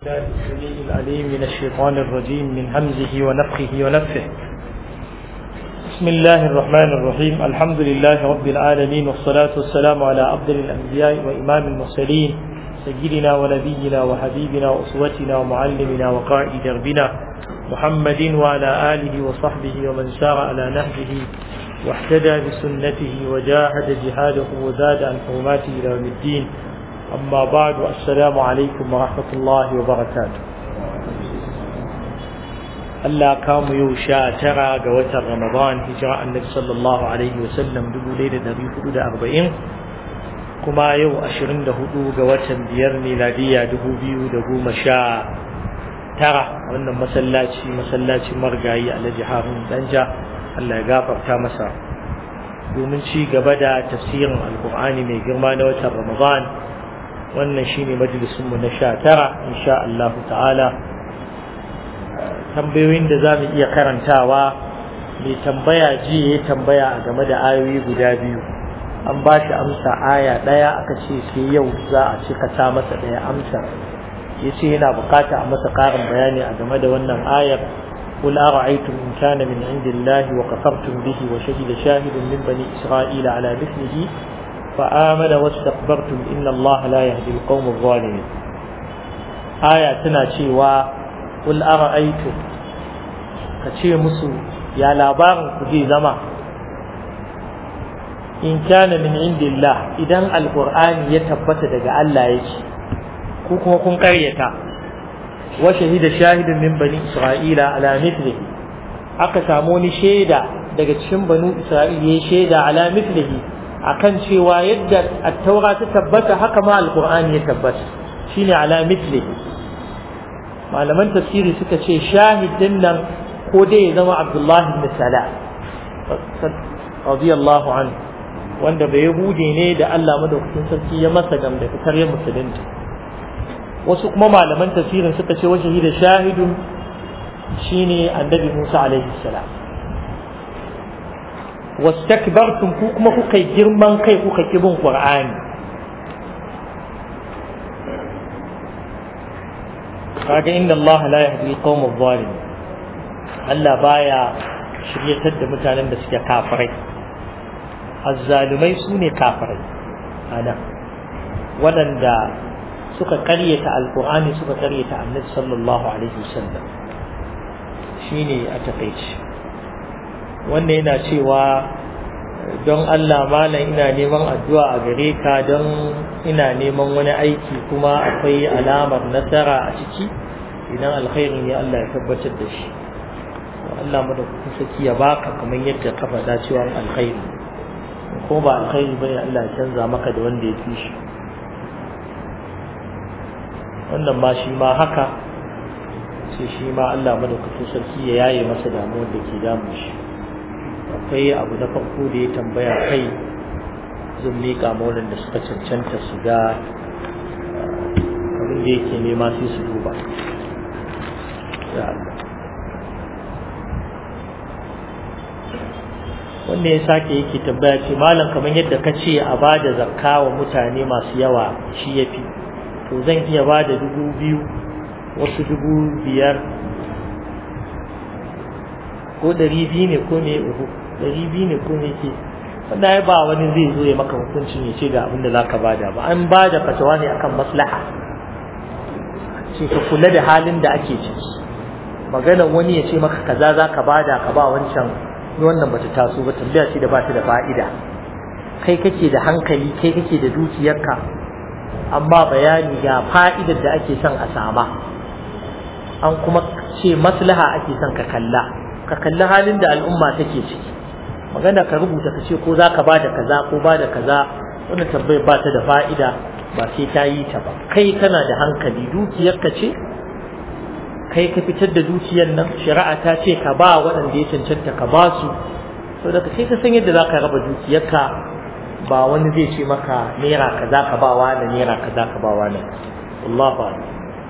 السميع العليم من الشيطان الرجيم من همزه ونفخه ونفه بسم الله الرحمن الرحيم الحمد لله رب العالمين والصلاة والسلام على أفضل الأنبياء وإمام المرسلين سيدنا ونبينا وحبيبنا وأسوتنا ومعلمنا وقائد دربنا محمد وعلى آله وصحبه ومن سار على نهجه واحتدى بسنته وجاهد جهاده وزاد عن حرماته إلى يوم الدين أما بعد السلام عليكم ورحمة الله وبركاته Allah kamu yau sha tara ga watan Ramadan hijira annabi sallallahu alaihi wasallam dubu ɗaya da ɗari hudu da arba'in kuma yau ashirin da hudu ga watan biyar miladiya dubu biyu da goma sha tara wannan masallaci masallacin margayi alhaji harun danja Allah ya gafarta masa domin ci gaba da tafsirin alkur'ani mai girma na watan Ramadan wannan shine majalisunmu na sha tara insha Allah ta'ala tambayoyin da za mu iya karantawa mai tambaya ji ya tambaya a game da ayoyi guda biyu an ba shi amsa aya ɗaya aka ce sai yau za a cika ta masa ɗaya amsa ya ce yana bukata a masa ƙarin bayani a game da wannan ayar قل أرأيتم إن كان من عند الله وكفرتم به وشهد شاهد من بني إسرائيل على مثله فآمن واستكبرتم إن الله لا يهدي القوم الظالمين آية تناشي قل أرأيتم كشي مسو يا لابار كجي زما إن كان من عند الله إذا القرآن يتبت دقاء الله يجي كوكو كن قريتا وشهد شاهد من بني إسرائيل على مثله aka samu wani shaida daga cikin banu Isra'il ya shaida ala mithlihi akan cewa yadda at-taura ta tabbata haka ma al-Qur'ani ya tabbata shine ala mithlihi malaman tafsiri suka ce shahidin nan ko dai ya zama Abdullah ibn Salam radiyallahu anhu wanda bai yahudi ne da Allah madaukakin sarki ya masa gam da fitar ya musulunta wasu kuma malaman tafsirin suka ce wa shahida shahidun shine annabi Musa alaihi salam wastakbartum ku kuma kuka girman kai kuka ki bin Qur'ani kaga inna Allah la yahdi al-qawm adh-dhalimin Allah baya shiryatar da mutanen da suke kafirai azzalumai sune kafirai ana waɗanda suka karyata alqur'ani suka karyata annabi sallallahu alaihi wasallam shine a takeici wannan yana cewa don Allah malam ina neman addu'a a gare ka don ina neman wani aiki kuma akwai alamar nasara a ciki idan alkhairi ne Allah ya tabbatar da shi Allah mu da kuka saki ya baka kamar yadda ka faɗa cewa alkhairi ko ba alkhairi bane Allah ya canza maka da wanda ya fi shi wannan ma shi ma haka sai shi ma Allah madaukakin sarki ya yaye masa damuwar da ke damun shi akwai abu na farko da ya tambaya kai zan miƙa maulan da suka cancanta su ga abin da yake nema sai su duba wanda ya sake yake tambaya ce malam kamar yadda ka ce a ba da zakka wa mutane masu yawa shi ya fi to zan iya ba da dubu biyu wasu dubu biyar ko ɗari biyu ne ko me uku ɗari biyu ne ko me ke wanda ya ba wani zai zo ya maka hukuncin ya ce ga abin da za ka bada ba an ba da fatawa ne akan maslaha ce ka kula da halin da ake ciki magana wani ya ce maka kaza za ka bada ka ba wancan wannan bata taso ba tambaya ce da ba ta da fa'ida kai kake da hankali kai kake da dukiyarka amma bayani ga fa'idar da ake son a sama an kuma ce maslaha ake son ka kalla ka kalli halin da al'umma take ciki magana ka rubuta ka ce ko za ka bada kaza ko bada kaza wannan tambayar ba ta da fa'ida ba sai ta yi ta ba kai kana da hankali dukiyarka ce kai ka fitar da dukiyar nan shari'a ta ce ka ba waɗanda ya cancanta ka ba su saboda kai ka san yadda za ka raba dukiyarka ba wani zai ce maka naira kaza ka ba wa naira kaza ka ba wa wallahu a'lam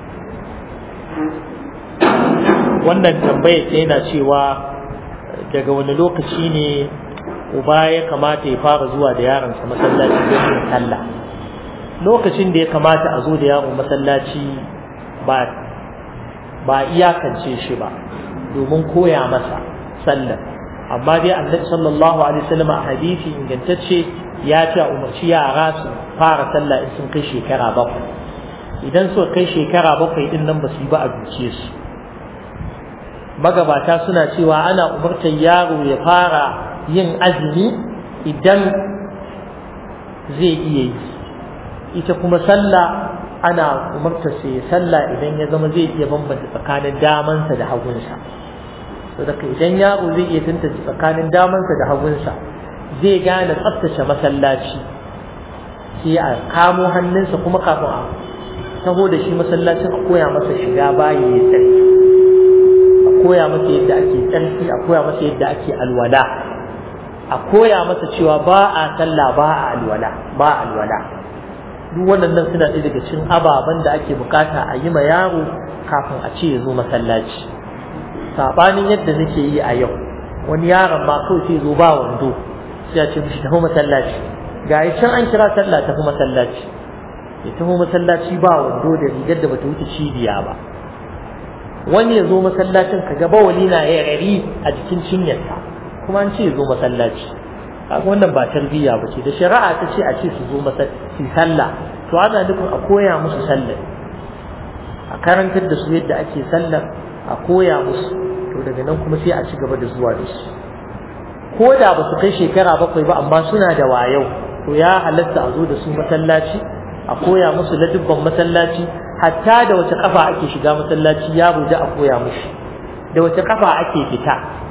wannan tambaya ce yana cewa daga wani lokaci ne uba ya kamata ya fara zuwa da yaronsa masallaci don yin sallah lokacin da ya kamata a zo da yaro masallaci ba ba iyakance shi ba domin koya masa sallar amma dai annabi sallallahu alaihi wasallam a hadisi ingantacce ya ce umarci yara su fara sallah in sun kai shekara bakwai idan suka kai shekara bakwai din nan ba su yi ba a duke su magabata suna cewa ana umartar yaro ya fara yin azumi idan zai iya yi ita kuma sallah ana umartar sa ya sallah idan ya zama zai iya bambanta tsakanin damansa da hagunsa saboda idan yaro zai iya tantance tsakanin damansa da hagunsa zai gane tsaftace masallaci sai a kamo hannunsa kuma kafin a taho da shi masallacin a koya masa shiga bayi ya tsarki a koya masa yadda ake tsarki a koya masa yadda ake alwala a koya masa cewa ba a sallah ba a alwala ba a alwala duk waɗannan suna ɗaya daga cikin ababen da ake bukata a yi ma yaro kafin a ce ya zo masallaci saɓanin yadda nake yi a yau wani yaron ma kawai sai zo ba wando sai a ce mishi tafi masallaci ga can an kira sallah tafi masallaci ya tafi masallaci ba wando da rigar da bata wuce cibiya ba wani ya zo masallacin ka ga bawali na ya rari a jikin cinyarsa kuma an ce ya zo masallaci kaga wannan ba tarbiyya ba ce da shari'a ta ce a ce su zo masallaci sallah to ana nufin a koya musu sallah a karantar da su yadda ake sallar a koya musu to daga nan kuma sai a ci gaba da zuwa da su ko da ba su kai shekara bakwai ba amma suna da wayau to ya halatta a zo da su masallaci a koya musu ladubban masallaci hatta da wace kafa ake shiga masallaci yaro da a koya mushi da wace kafa ake fita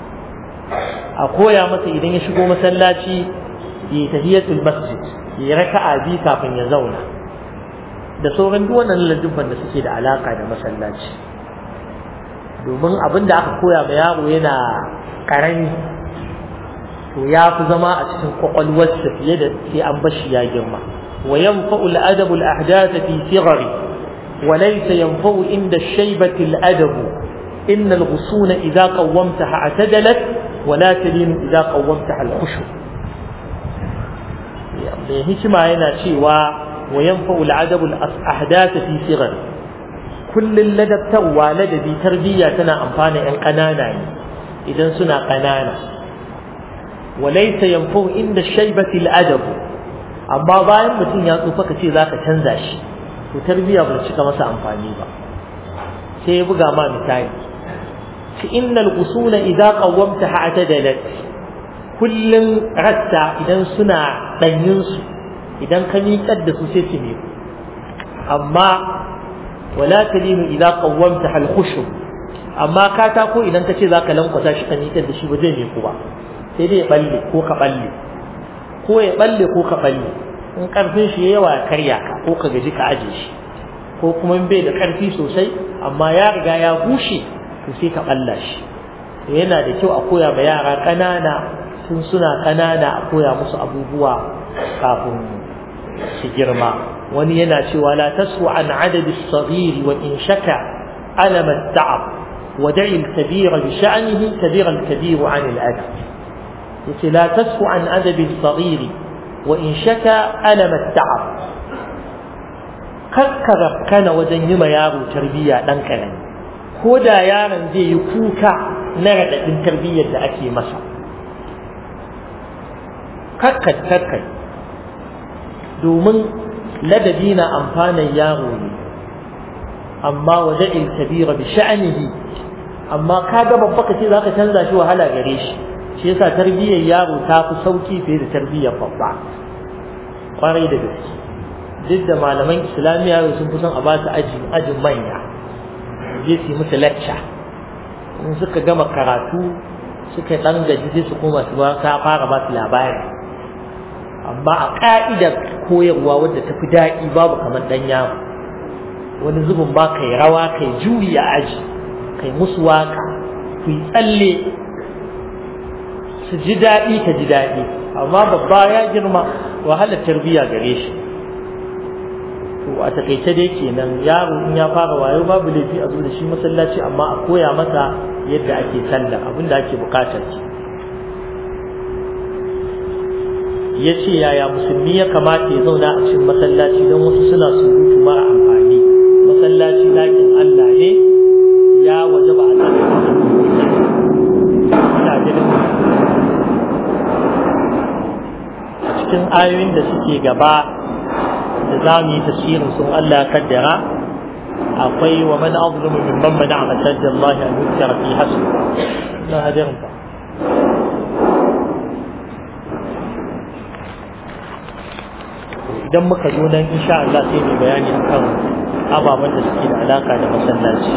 a koya masa idan ya shigo masallaci ya tahiyatul masjid ya raka'a bi kafin ya zauna da sauran duk wannan ladubban da suke da alaka da masallaci domin abin da aka koya ma yaro yana karami to ya fi zama a cikin kwakwalwarsa fiye da sai an bashi ya girma wa yanfa'u al-adabu al-ahdath fi sighari wa laysa yanfa'u inda shaybati al-adabu inna al-ghusuna idha qawwamtaha atadalat wa la talinu idha qawwamtaha al-khushu mai hikima yana cewa wa yanfa'u al-adabu al-ahdath fi sighari kullun ladabtawa ladabi tarbiyya tana amfana yan kanana ne idan suna kanana وليس ينفع عند الشيبة الأدب amma bayan mutum ya tsufa ka ce zaka canza shi to tarbiya ba cika masa amfani ba sai ya buga ma misali shi innal usula idza qawwamta atadalat kullun ratta idan suna danyin su idan ka miƙar da su sai su miƙu amma wala talinu idza qawwamta al khushu amma katako idan ka ce zaka lankwasa shi ka miƙar da shi ba zai miƙu ba sai dai ya balle ko ka balle ko ya balle ko ka balle in karfin shi yawa ya karya ka ko ka gaji ka aje shi ko kuma in bai da karfi sosai amma ya riga ya bushe to sai ka balla shi yana da kyau a koya ma yara ƙanana tun suna ƙanana a koya musu abubuwa kafin su girma wani yana cewa la tasu an adadi as-saghir wa in shaka alama at-ta'ab wa da'i al-kabira bi sha'nihi kabira al-kabir 'an al-adab yace la tasfu an adabi as-saghir wa in shaka alam at-ta'ab kakkara kana wajen yi ma yaro tarbiyya dan karami ko da yaron zai yi kuka na radadin tarbiyyar da ake masa kakkat kakkai domin ladabi na amfanin yaro ne amma wada'il kabira bi sha'nihi amma kaga babba kace zaka canza shi wahala gare shi shi yasa tarbiyyar yaro ta fi sauki fiye da tarbiyyar babba kwarai da gaske duk da malaman islamiyya sun fi son a ba su ajin ajin manya je su yi musu lecture in suka gama karatu suka dan gaji sai su koma su ba ka fara ba su labari amma a ka'idar koyarwa wadda ta fi daɗi babu kamar ɗan yaro wani zubin ba kai rawa kai juyi a aji kai musu waka ku yi tsalle su ji daɗi ka ji daɗi amma babba ya girma wahalar tarbiyya gare shi to a takaice dai kenan yaro in ya fara wayo babu laifi a zo da shi masallaci amma a koya masa yadda ake sallah abin da ake bukatar ki ya ce yaya musulmi ya kamata ya zauna a cikin masallaci don wasu suna surutu mara amfani masallaci lakin Allah ne ya ayoyin da suke gaba da za mu yi tasirin sun Allah kaddara akwai wa man azlumu mimman mana'a masajid Allah an yuzkara fi hasb na hadirin fa idan muka zo nan insha Allah sai mu bayani akan ababen da suke da alaka da masallaci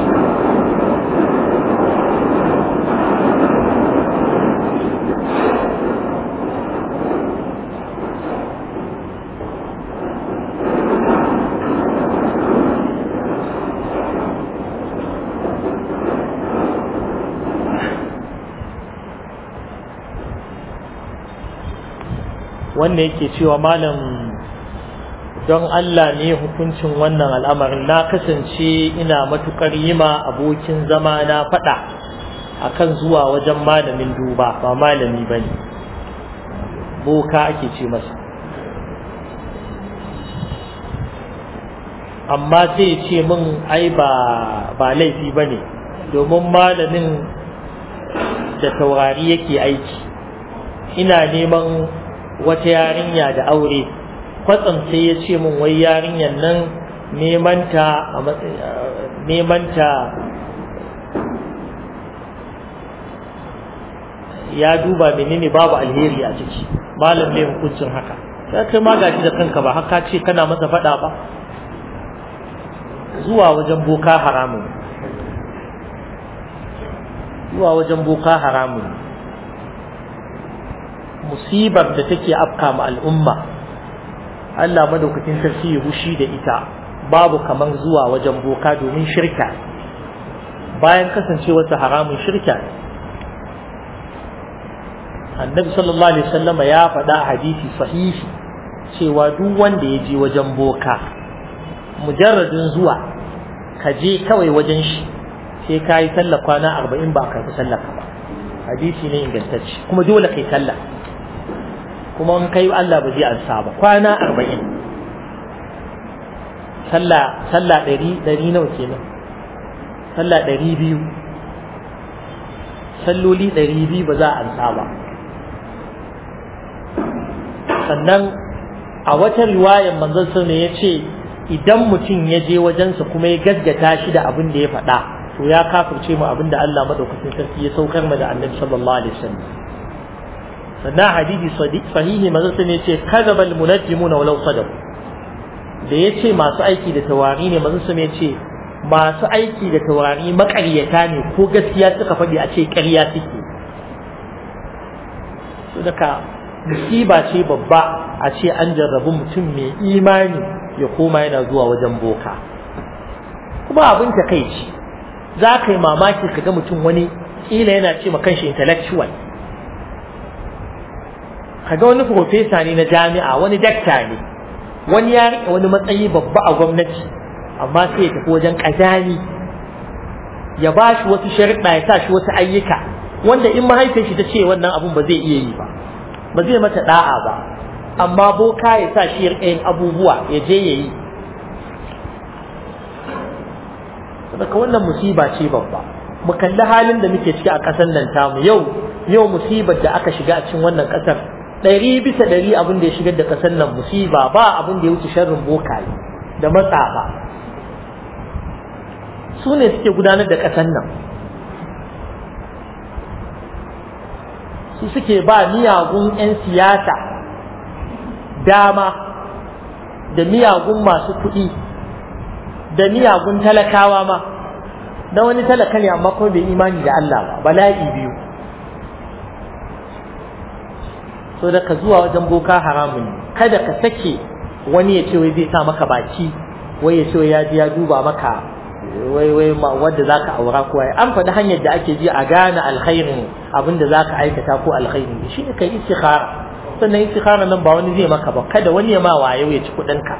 wanda yake cewa malam don Allah ne hukuncin wannan al'amarin na kasance ina matukar yima abokin zama na faɗa akan zuwa wajen malamin duba ba malami ba ne boka ake ce masa amma zai ce min ai ba ba laifi ba ne domin malamin da taurari yake aiki ina neman wata yarinya da aure kwatsam sai ya ce min wai yarinyar nan nemanta a nemanta ya duba menene babu alheri a ciki malam ne hukuncin haka ya kai ma gashi da kanka ba haka ce kana masa faɗa ba zuwa wajen boka haramun zuwa wajen boka haramun musibar da take afka ma al'umma Allah madaukakin sarki ya hushi da ita babu kaman zuwa wajen boka domin shirka bayan kasancewarsa haramun shirka annabi sallallahu alaihi wasallama ya faɗa a hadisi sahihi cewa duk wanda ya je wajen boka mujarradin zuwa ka je kawai wajen shi sai ka yi sallah kwana arba'in ba a karɓi sallah ka ba hadisi ne ingantacce kuma dole kai sallah kuma in kai Allah ba zai ansa ba kwana arba'in sallah sallah ɗari ɗari nawa kenan sallah ɗari biyu salloli ɗari biyu ba za a ansa ba sannan a wata riwayar manzon sun ya ce idan mutum ya je wajensa kuma ya gaggata shi da abin da ya faɗa to ya kafirce mu abin da Allah madaukakin sarki ya saukar mu da annabi sallallahu alaihi wasallam sannan hadisi sahihi manzon sun ya ce kadaba almunajjimuna walau sadaqu da ya ce masu aiki da tawari ne manzon sun ya ce masu aiki da taurari makaryata ne ko gaskiya suka faɗi a ce ƙarya suke su daga musiba ce babba a ce an jarrabu mutum mai imani ya koma yana zuwa wajen boka kuma abin ta kai ce za ka yi mamaki ka ga mutum wani ƙila yana ce ma kanshi intellectual ka ga wani profesa ne na jami'a wani dakta ne wani ya riƙe wani matsayi babba a gwamnati amma sai ya tafi wajen ƙazani ya ba shi wasu sharuɗa ya sa shi wasu ayyuka wanda in mahaifin shi ta ce wannan abun ba zai iya yi ba ba zai mata da'a ba amma boka ya sa shi yin abubuwa ya je ya yi saboda wannan musiba ce babba mu kalli halin da muke ciki a ƙasar nan tamu yau yau musibar da aka shiga a cikin wannan ƙasar ɗari bisa ɗari abin da ya shigar da ƙasar nan musiba ba abin da ya wuce sharrin bokaye da matsafa su ne suke gudanar da ƙasar nan su suke ba miyagun 'yan siyasa dama da miyagun masu kuɗi da miyagun talakawa ma na wani talaka ne amma kuma bai imani da Allah ba bala'i biyu so da ka zuwa wajen boka haramun kada ka sake wani ya ce wai zai sa maka baki wai ya ce ya ji ya duba maka wai wai wadda za ka aura ko an faɗi hanyar da ake ji a gane alkhairin abin da za ka aikata ko alkhairin shi ne kai istikhara sannan istikhara nan ba wani zai maka ba kada wani ya ma wayo ya ci kuɗinka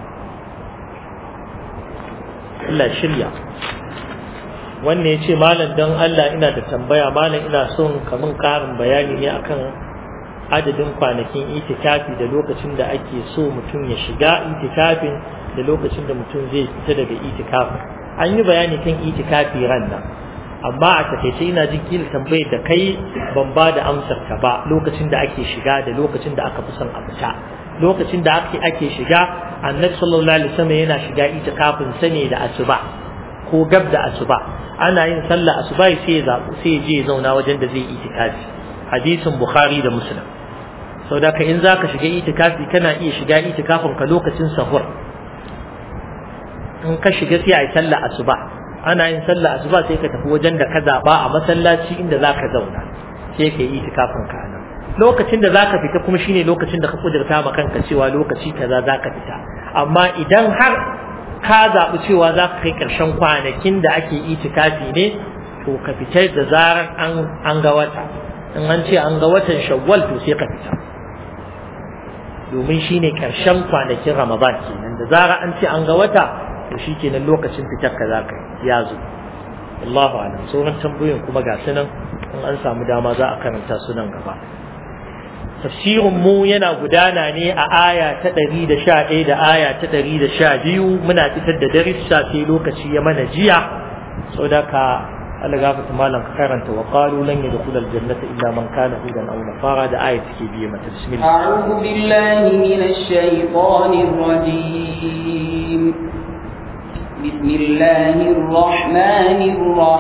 Allah shirya wannan ya ce malam don Allah ina da tambaya malam ina son kamun ƙarin bayani ne akan adadin kwanakin itikafi da lokacin da ake so mutum ya shiga itikafin da lokacin da mutum zai fita daga itikafin an yi bayani kan itikafi ran nan amma a takaice ina jin kila tambayar da kai ban ba da amsar ka ba lokacin da ake shiga da lokacin da aka fi son a fita lokacin da ake ake shiga annabi sallallahu alaihi wasallam yana shiga itikafin sa ne da asuba ko gab da asuba ana yin sallah asuba sai ya zabu sai ya je ya zauna wajen da zai yi itikafi hadisin bukhari da muslim saboda ka in zaka shiga itikafi kana iya shiga itikafin ka lokacin sahur in ka shiga sai a yi sallah asuba ana yin sallah asuba sai ka tafi wajen da ka zaba a masallaci inda zaka zauna sai ka yi itikafin ka nan lokacin da zaka fita kuma shine lokacin da ka kudurta ma kanka cewa lokaci kaza zaka fita amma idan har ka zaɓi cewa za ka kai ƙarshen kwanakin da ake itikafi ne to ka fita da zarar an ga wata in an ce an ga watan shawwal to sai ka fita domin shine ƙarshen kwanakin ramadan kenan da zarar an ce an ga wata to shi kenan lokacin fitar ka za ka ya zo Allahu alam sauran tambayoyin kuma ga su nan in an samu dama za a karanta su nan gaba tafsirin mu yana gudana ne a aya ta ɗari da sha ɗaya da aya ta ɗari da sha biyu muna fitar da darissa sai lokaci ya mana jiya saboda ka Allah gafata malam ka karanta wa qalu lan yadkhul aljannata illa man kana hudan aw nafara da aya take biye mata bismillah a'udhu billahi minash shaitanir rajim bismillahir rahmanir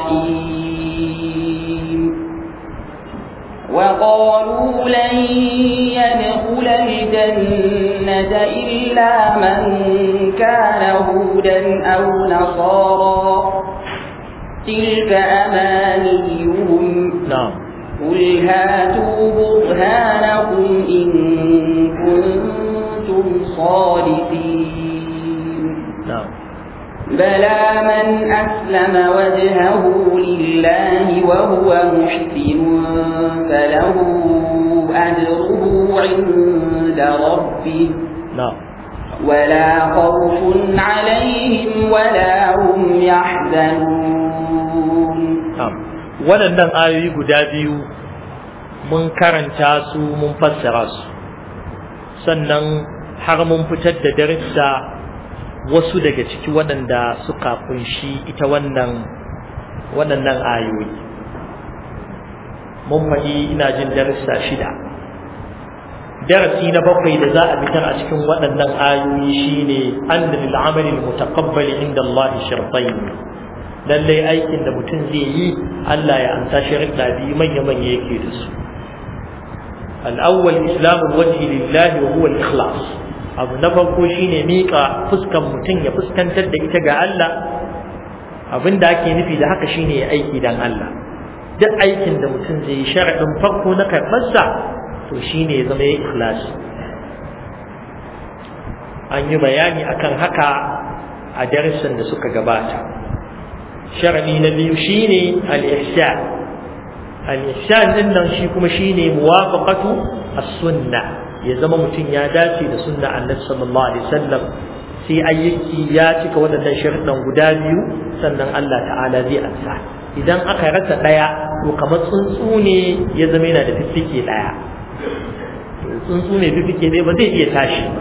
rahim وقالوا لن يدخل الجنة إلا من كان هودا أو نصارى تلك أمانيهم نعم قل هاتوا برهانكم إن كنتم صادقين نعم بلى من أسلم وجهه لله وهو محسن فله أجره عند ربه نعم ولا خوف عليهم ولا هم يحزنون نعم waɗannan ayoyi guda biyu mun karanta su mun fassara su sannan har mun fitar da darussa wasu daga ciki waɗanda suka kunshi ita wannan waɗannan ayoyi mun faɗi ina jin darussa shida darasi na bakwai da za a fitar a cikin waɗannan ayoyi shine anna lil amali al mutaqabbal inda Allah shartayn lallai aikin da mutum zai yi Allah ya amsa sharuɗa biyu manya manya yake da su al-awwal islamul wajhi lillahi wa huwa al-ikhlas abu na farko shine mika fuskan mutum ya fuskantar da ita ga Allah abin da ake nufi da haka shine ya aiki dan Allah duk aikin da mutum zai yi sharaɗin farko na karɓarsa to shine ya zama ya ikhlasi an yi bayani akan haka a darussan da suka gabata sharaɗi na biyu shine al-ihsan al-ihsan din nan shi kuma shine muwafaqatu as-sunnah ya zama mutum ya dace da sunna annabi sallallahu alaihi wasallam sai ayyuki ya cika waɗannan sharuɗan guda biyu sannan Allah ta'ala zai ansa idan aka rasa ɗaya to kamar tsuntsu ne ya zama yana da fiffike ɗaya tsuntsu mai fiffike ɗaya ba zai iya tashi ba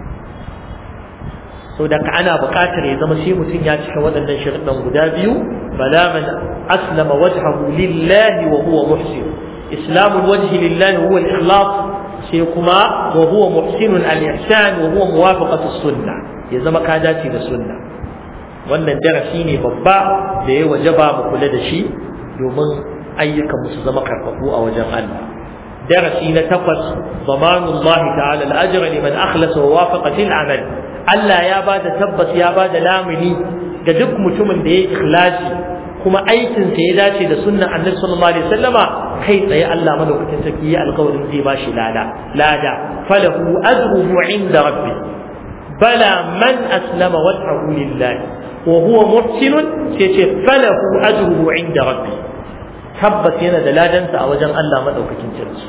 sau da ka ana buƙatar ya zama shi mutum ya cika waɗannan sharuɗan guda biyu bala man aslama wajhahu lillahi wa huwa muhsin islamul wajhi lillahi huwa al-ikhlas sai kuma wa huwa muhsinun al-ihsan wa huwa muwafaqatu sunna ya zama ka dace da sunna wannan darasi ne babba da ya wajaba mu kula da shi domin ayyukan mu su zama karfafu a wajen Allah darasi na takwas zamanullahi ta'ala al-ajra liman akhlasa wa wafaqa fil amal Allah ya bada tabbas ya bada lamuni ga duk mutumin da ya ikhlasi kuma aikinsa ya dace da sunnan annabi sallallahu alaihi wasallama kai tsaye Allah madaukakin sarki ya alƙawarin zai bashi lada lada falahu ajruhu inda rabbi bala man aslama wajhahu lillahi wa huwa muhsin sai ce falahu ajruhu inda rabbi tabbas yana da ladansa a wajen Allah madaukakin sarki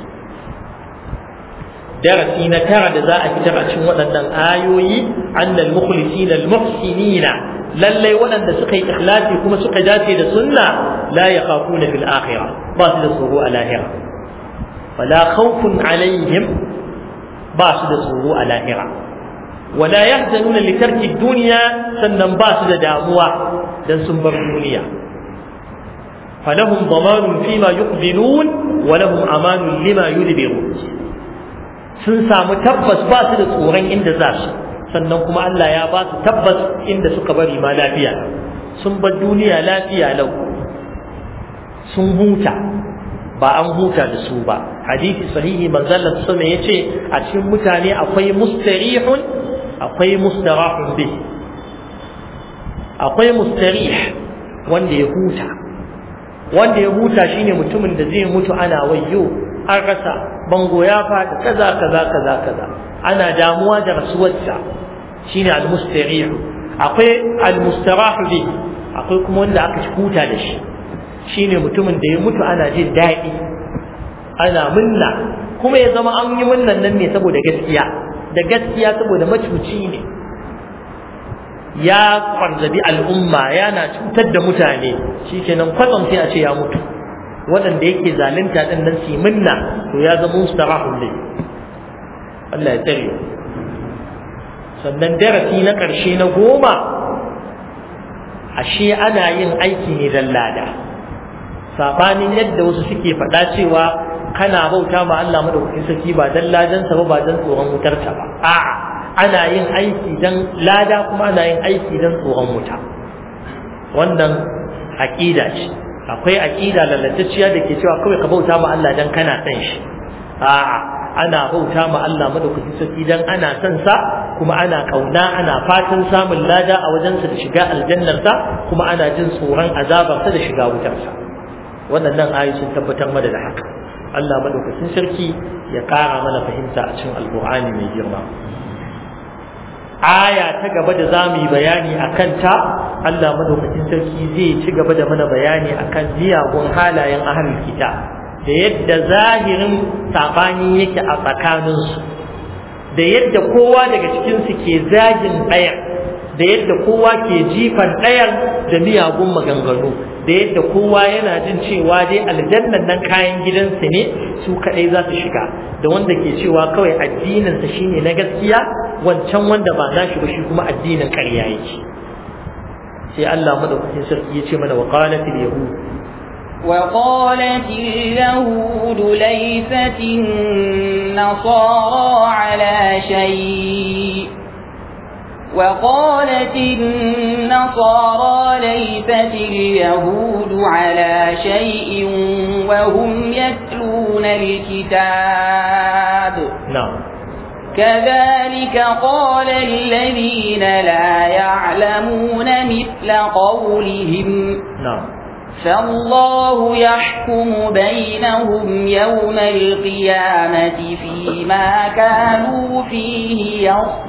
darasi na tara da za a fitar a cikin waɗannan ayoyi annal mukhlisina al muhsinina lallai waɗanda suka yi ikhlasi kuma suka dace da sunna la yakhafuna fil akhirah ba su da tsoro a lahira wala khawfun alaihim ba su da tsoro a lahira wala yahzanuna li tarki dunya sannan ba su da damuwa dan sun bar duniya falahum damanun fima yuqbilun wa lahum amanun lima yudbirun sun samu tabbas ba su da tsoron inda za su sannan kuma Allah ya ba su tabbas inda suka bari ma lafiya sun bar duniya lafiya lau sun huta ba an huta da su ba hadisi sahihi manzon sama yace a cikin mutane akwai mustarihun akwai mustarahun bi akwai mustarih wanda ya huta wanda ya huta shine mutumin da zai mutu ana wayyo an rasa bango ya faɗi kaza kaza kaza kaza ana damuwa da rasuwarsa shine al-mustarih akwai al-mustarah bi akwai kuma wanda aka huta da shi shine mutumin da ya mutu ana jin daɗi ana munna kuma ya zama an yi munnan nan ne saboda gaskiya da gaskiya saboda macuci ne ya kwarzabi al'umma yana cutar da mutane shikenan kwatsam sai a ce ya mutu waɗanda yake zalunta ɗin nan su munna to ya zama mustarahun ne Allah ya tsare sannan darasi na ƙarshe na goma ashe ana yin aiki ne don lada sabanin yadda wasu suke faɗa cewa kana bauta ma Allah madaukakin sarki ba dan ladansa ba ba dan tsoron wutarsa ba a'a ana yin aiki dan lada kuma ana yin aiki dan tsoron wuta wannan aqida ce akwai aqida lalatacciya da ke cewa kawai ka bauta ma Allah dan kana son shi a'a ana bauta ma Allah madaukakin sarki dan ana son sa kuma ana kauna ana fatan samun lada a wajensa da shiga aljannarsa kuma ana jin tsoron azabarsa da shiga wutarsa waɗannan ayoyi sun tabbatar mana da haka Allah madaukakin sarki ya ƙara mana fahimta a cikin alƙur'ani mai girma aya ta gaba da zamu yi bayani a kanta Allah madaukakin sarki zai ci gaba da mana bayani akan miyagun halayen ahlul kitab da yadda zahirin sabani yake a tsakaninsu da yadda kowa daga cikinsu ke zagin ɗayan da yadda kowa ke jifan ɗayan da miyagun maganganu da yadda kowa yana jin cewa dai aljannan nan kayan gidansu ne su kaɗai za su shiga da wanda ke cewa kawai addininsa shine na gaskiya wancan wanda ba nashi ba shi kuma addinin ƙarya yake sai Allah madaukakin sarki ya ce mana wa qalatil yahud وقالت اليهود ليست النصارى على شيء وقالت النصارى ليست اليهود على شيء وهم يتلون الكتاب نعم كذلك قال الذين لا يعلمون مثل قولهم نعم فالله يحكم بينهم يوم القيامة فيما كانوا فيه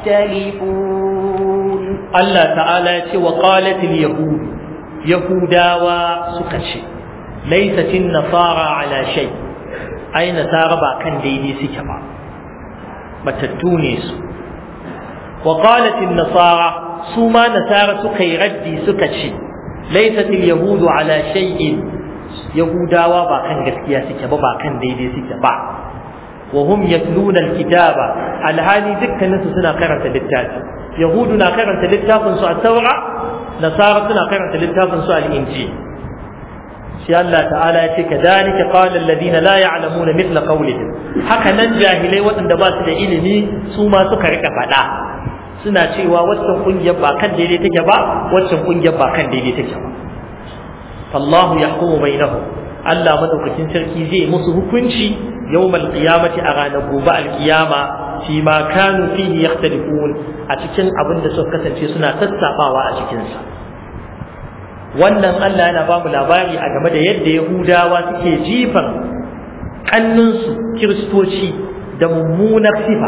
يختلفون Allah ta'ala ya ce wa qalatil yahud yahudawa suka ce laysatin nasara ala shay ai nasara ba kan daidai suke ba batattu ne su wa qalatil nasara su ma nasara suka yi raddi suka ce laysatil yahudu ala shay'in yahudawa ba kan gaskiya suke ba ba kan daidai suke ba wa hum yatluna alkitaba alhali dukkaninsu suna karanta littafi yahudu na karanta littafin su a taura nasara suna karanta littafin su al-injil shi Allah ta'ala ya ce kadhalika qala alladhina la ya'lamuna mithla qawlihim haka nan jahilai waɗanda ba su da ilimi su ma suka rika faɗa suna cewa waccan kungiyar ba kan daidai take ba waccan kungiyar ba kan daidai take ba fallahu yahkumu bainahum Allah madaukakin sarki zai musu hukunci yawmal qiyamati a ranar gobe alkiyama fi ma kanu fihi yakhtalifun a cikin abin da suka kasance suna sassabawa a cikin sa wannan Allah yana ba mu labari a game da yadda Yahudawa suke jifan kannunsu kiristoci da mummunar sifa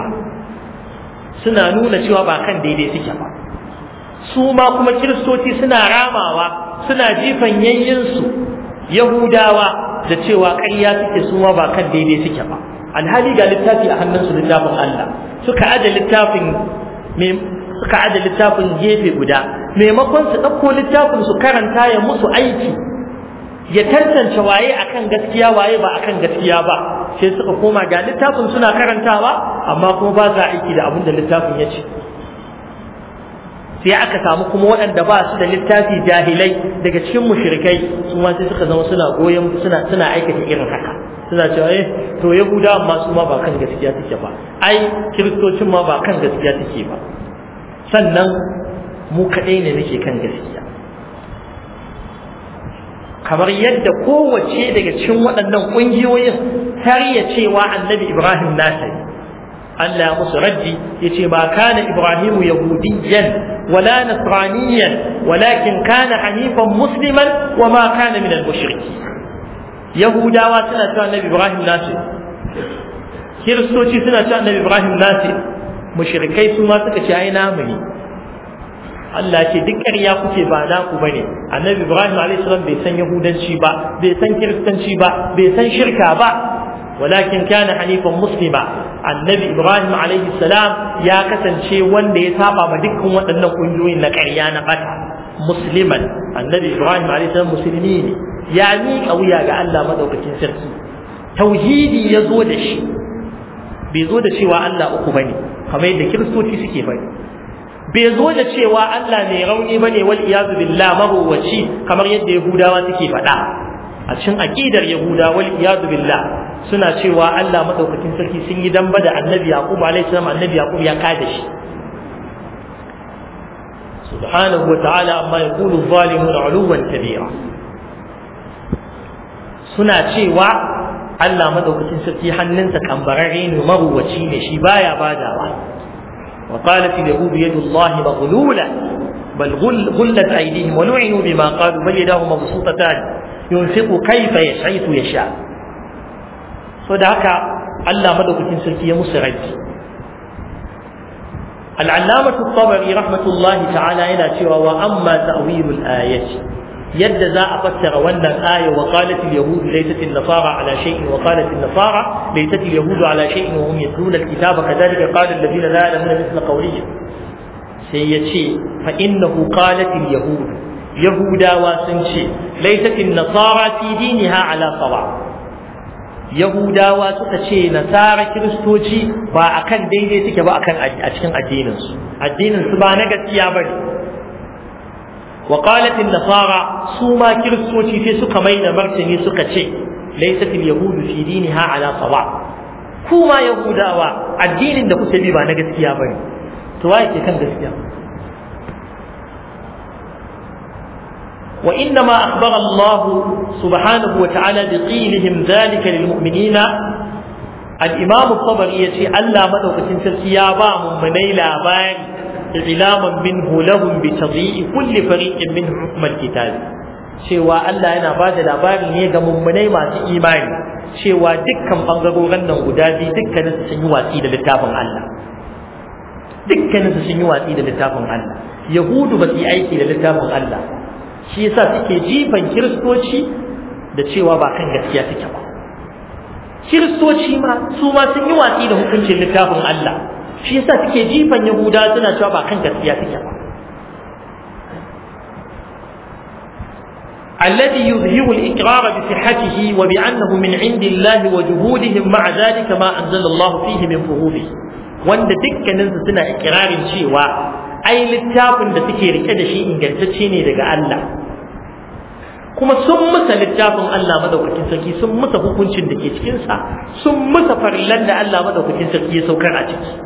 suna nuna cewa ba kan daidai suke ba su ma kuma kiristoci suna ramawa suna jifan yayyinsu Yahudawa da cewa ƙarya suke su ma ba kan daidai suke ba alhali ga littafi a hannunsu littafin Allah suka aje littafin suka aje littafin gefe guda maimakon su ɗauko littafin su karanta ya musu aiki ya tantance waye akan gaskiya waye ba akan gaskiya ba sai suka koma ga littafin suna karantawa amma kuma ba za aiki da abin da littafin ya ce sai aka samu kuma waɗanda ba su da littafi jahilai daga cikin mushrikai su ma sai suka zama suna goyon suna suna aikata irin haka suna cewa eh to yahudawa ma su ma ba kan gaskiya take ba ai kiristocin ma ba kan gaskiya take ba sannan mu kaɗai ne nake kan gaskiya kamar yadda kowace daga cikin waɗannan ƙungiyoyin tariya cewa annabi ibrahim nasa ne Allah ya musu raddi ya ce ba kana ibrahimu yahudiyyan wala nasraniyan walakin kana hanifan musliman wa ma kana min al-mushriki yahudawa suna cewa annabi ibrahim nasa kiristoci suna cewa annabi ibrahim nasa mushrikai su ma suka ce ai namu ne Allah ce duk ƙarya kuke ba naku bane annabi ibrahim alayhi salam bai san yahudanci ba bai san kiristanci ba bai san shirka ba walakin kana hanifan muslima annabi ibrahim alayhi salam ya kasance wanda ya saba ma dukkan waɗannan ƙungiyoyin na ƙarya na ɓata musliman annabi ibrahim alayhi salam musulmi ne ya miƙa wuya ga Allah madaukakin sarki tauhidi ya zo da shi bai zo da cewa Allah uku bane kamar yadda kiristoci suke bane bai zo da cewa Allah mai rauni bane wal iyazu billah maruwaci kamar yadda yahudawa suke faɗa a cikin aqidar yahuda wal iyazu billah suna cewa Allah madaukakin sarki sun yi damba da annabi yaqub alaihi salam annabi yaqub ya kada shi subhanahu wa ta'ala amma yaqulu zalimuna uluwan kabira suna cewa Allah madaukakin sarki hannunsa kambararre ne maruwaci ne shi baya badawa وقالت اليهود يد الله مغلولة بل غل غلت أيديهم ولعنوا بما قالوا بل يداه مبسوطتان ينفق كيف يشعيث يشاء صدق الله مدوك تنسلكي مسرج العلامة الطبري رحمة الله تعالى إلى سوى وأما تأويل الآية يد ذا أفسر وأن الآية وقالت اليهود ليست النصارى على شيء وقالت النصارى ليست اليهود على شيء وهم يتلون الكتاب كذلك قال الذين لا يعلمون مثل قولهم سيتشي فإنه قالت اليهود يهودا وسنشي ليست النصارى في دينها على صواب Yahudawa suka ce nasara kiristoci ba akan daidai suke ba akan a cikin addininsu addininsu ba na gaskiya bane وقالت النصارى سوما كريستوتي في سكا مينا مرتني سكا شيء ليست اليهود في دينها على صواب كوما يهودا الدين da kuke bi ba na gaskiya bane to waye ke kan gaskiya وإنما أخبر الله سبحانه وتعالى بقيلهم ذلك للمؤمنين الإمام الطبري يتي ألا مدوكة تسيابا من منيلا بان إعلاما منه لهم بتضيء كل فريق منهم حكم الكتاب cewa Allah yana ba da labari ne ga mummunai masu imani cewa dukkan bangarorin nan guda biyu dukkanin sun yi watsi da littafin Allah dukkanin sun yi watsi da littafin Allah yahudu ba su yi aiki da littafin Allah shi yasa suke jifan kiristoci da cewa ba kan gaskiya suke ba kiristoci ma su ma sun yi watsi da hukuncin littafin Allah shi yasa suke jifan yahuda suna cewa ba kan gaskiya suke ba الذي يظهر الإقرار بصحته وبأنه من عند الله وجهودهم مع ذلك ما أنزل الله فيه من فروضه وأن دكا ننزل سنة إقرار شيوا أي للتابن da suke rike da shi ingantacce ne daga Allah kuma sun musa littafin Allah madaukakin sarki sun musa hukuncin da ke cikinsa sun musa farillan da Allah madaukakin sarki ya saukar a ciki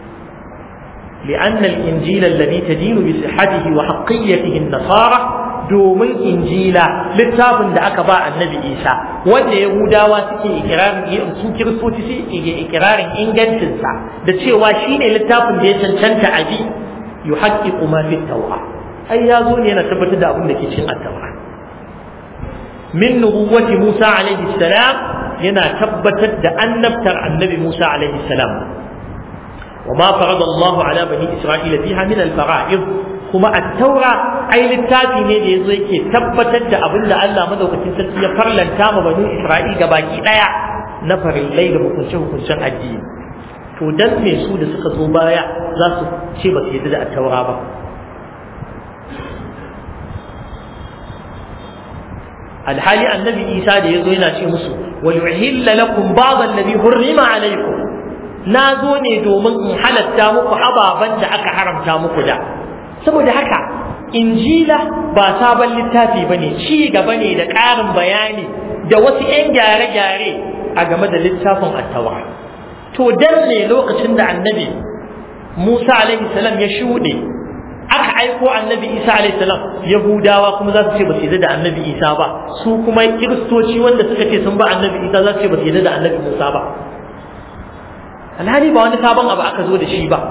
لأن الإنجيل الذي تدين بصحته وحقيته النصارى domin injila littafin da aka ba annabi isa wanda yahudawa suke ikirarin su kiristoci suke ikirarin ingancinsa da cewa shine littafin da ya cancanta a bi yuhaqqiqu ma fi tawra ai ya zo ne yana tabbatar da abin da ke cikin at-taura min nubuwwati Musa alaihi salam yana tabbatar da annabtar annabi Musa alaihi salam وما فرض الله على بني إسرائيل فيها من الفرائض kuma at-taura ai littafi ne da yazo yake tabbatar da abin da Allah madaukakin sarki ya farlanta ma banu Isra'il baki daya na farillai da hukunce hukuncen addini to dan me su da suka zo baya za su ce ba su yadda da at-taura ba alhali annabi Isa da yazo yana ce musu wal yuhilla lakum ba'd alladhi hurrima alaykum na zo ne domin in halatta muku ababen da aka haramta muku da saboda haka injila ba sabon littafi ba ne ci gaba ne da ƙarin bayani da wasu 'yan gyare-gyare a game da littafin attawa to dan ne lokacin da annabi Musa alaihi salam ya shuɗe aka aiko annabi Isa alaihi salam Yahudawa kuma za su ce ba su da annabi Isa ba su kuma kiristoci wanda suka ce sun ba annabi Isa za su ce ba su da annabi Musa ba alhali ba wani sabon abu aka zo da shi ba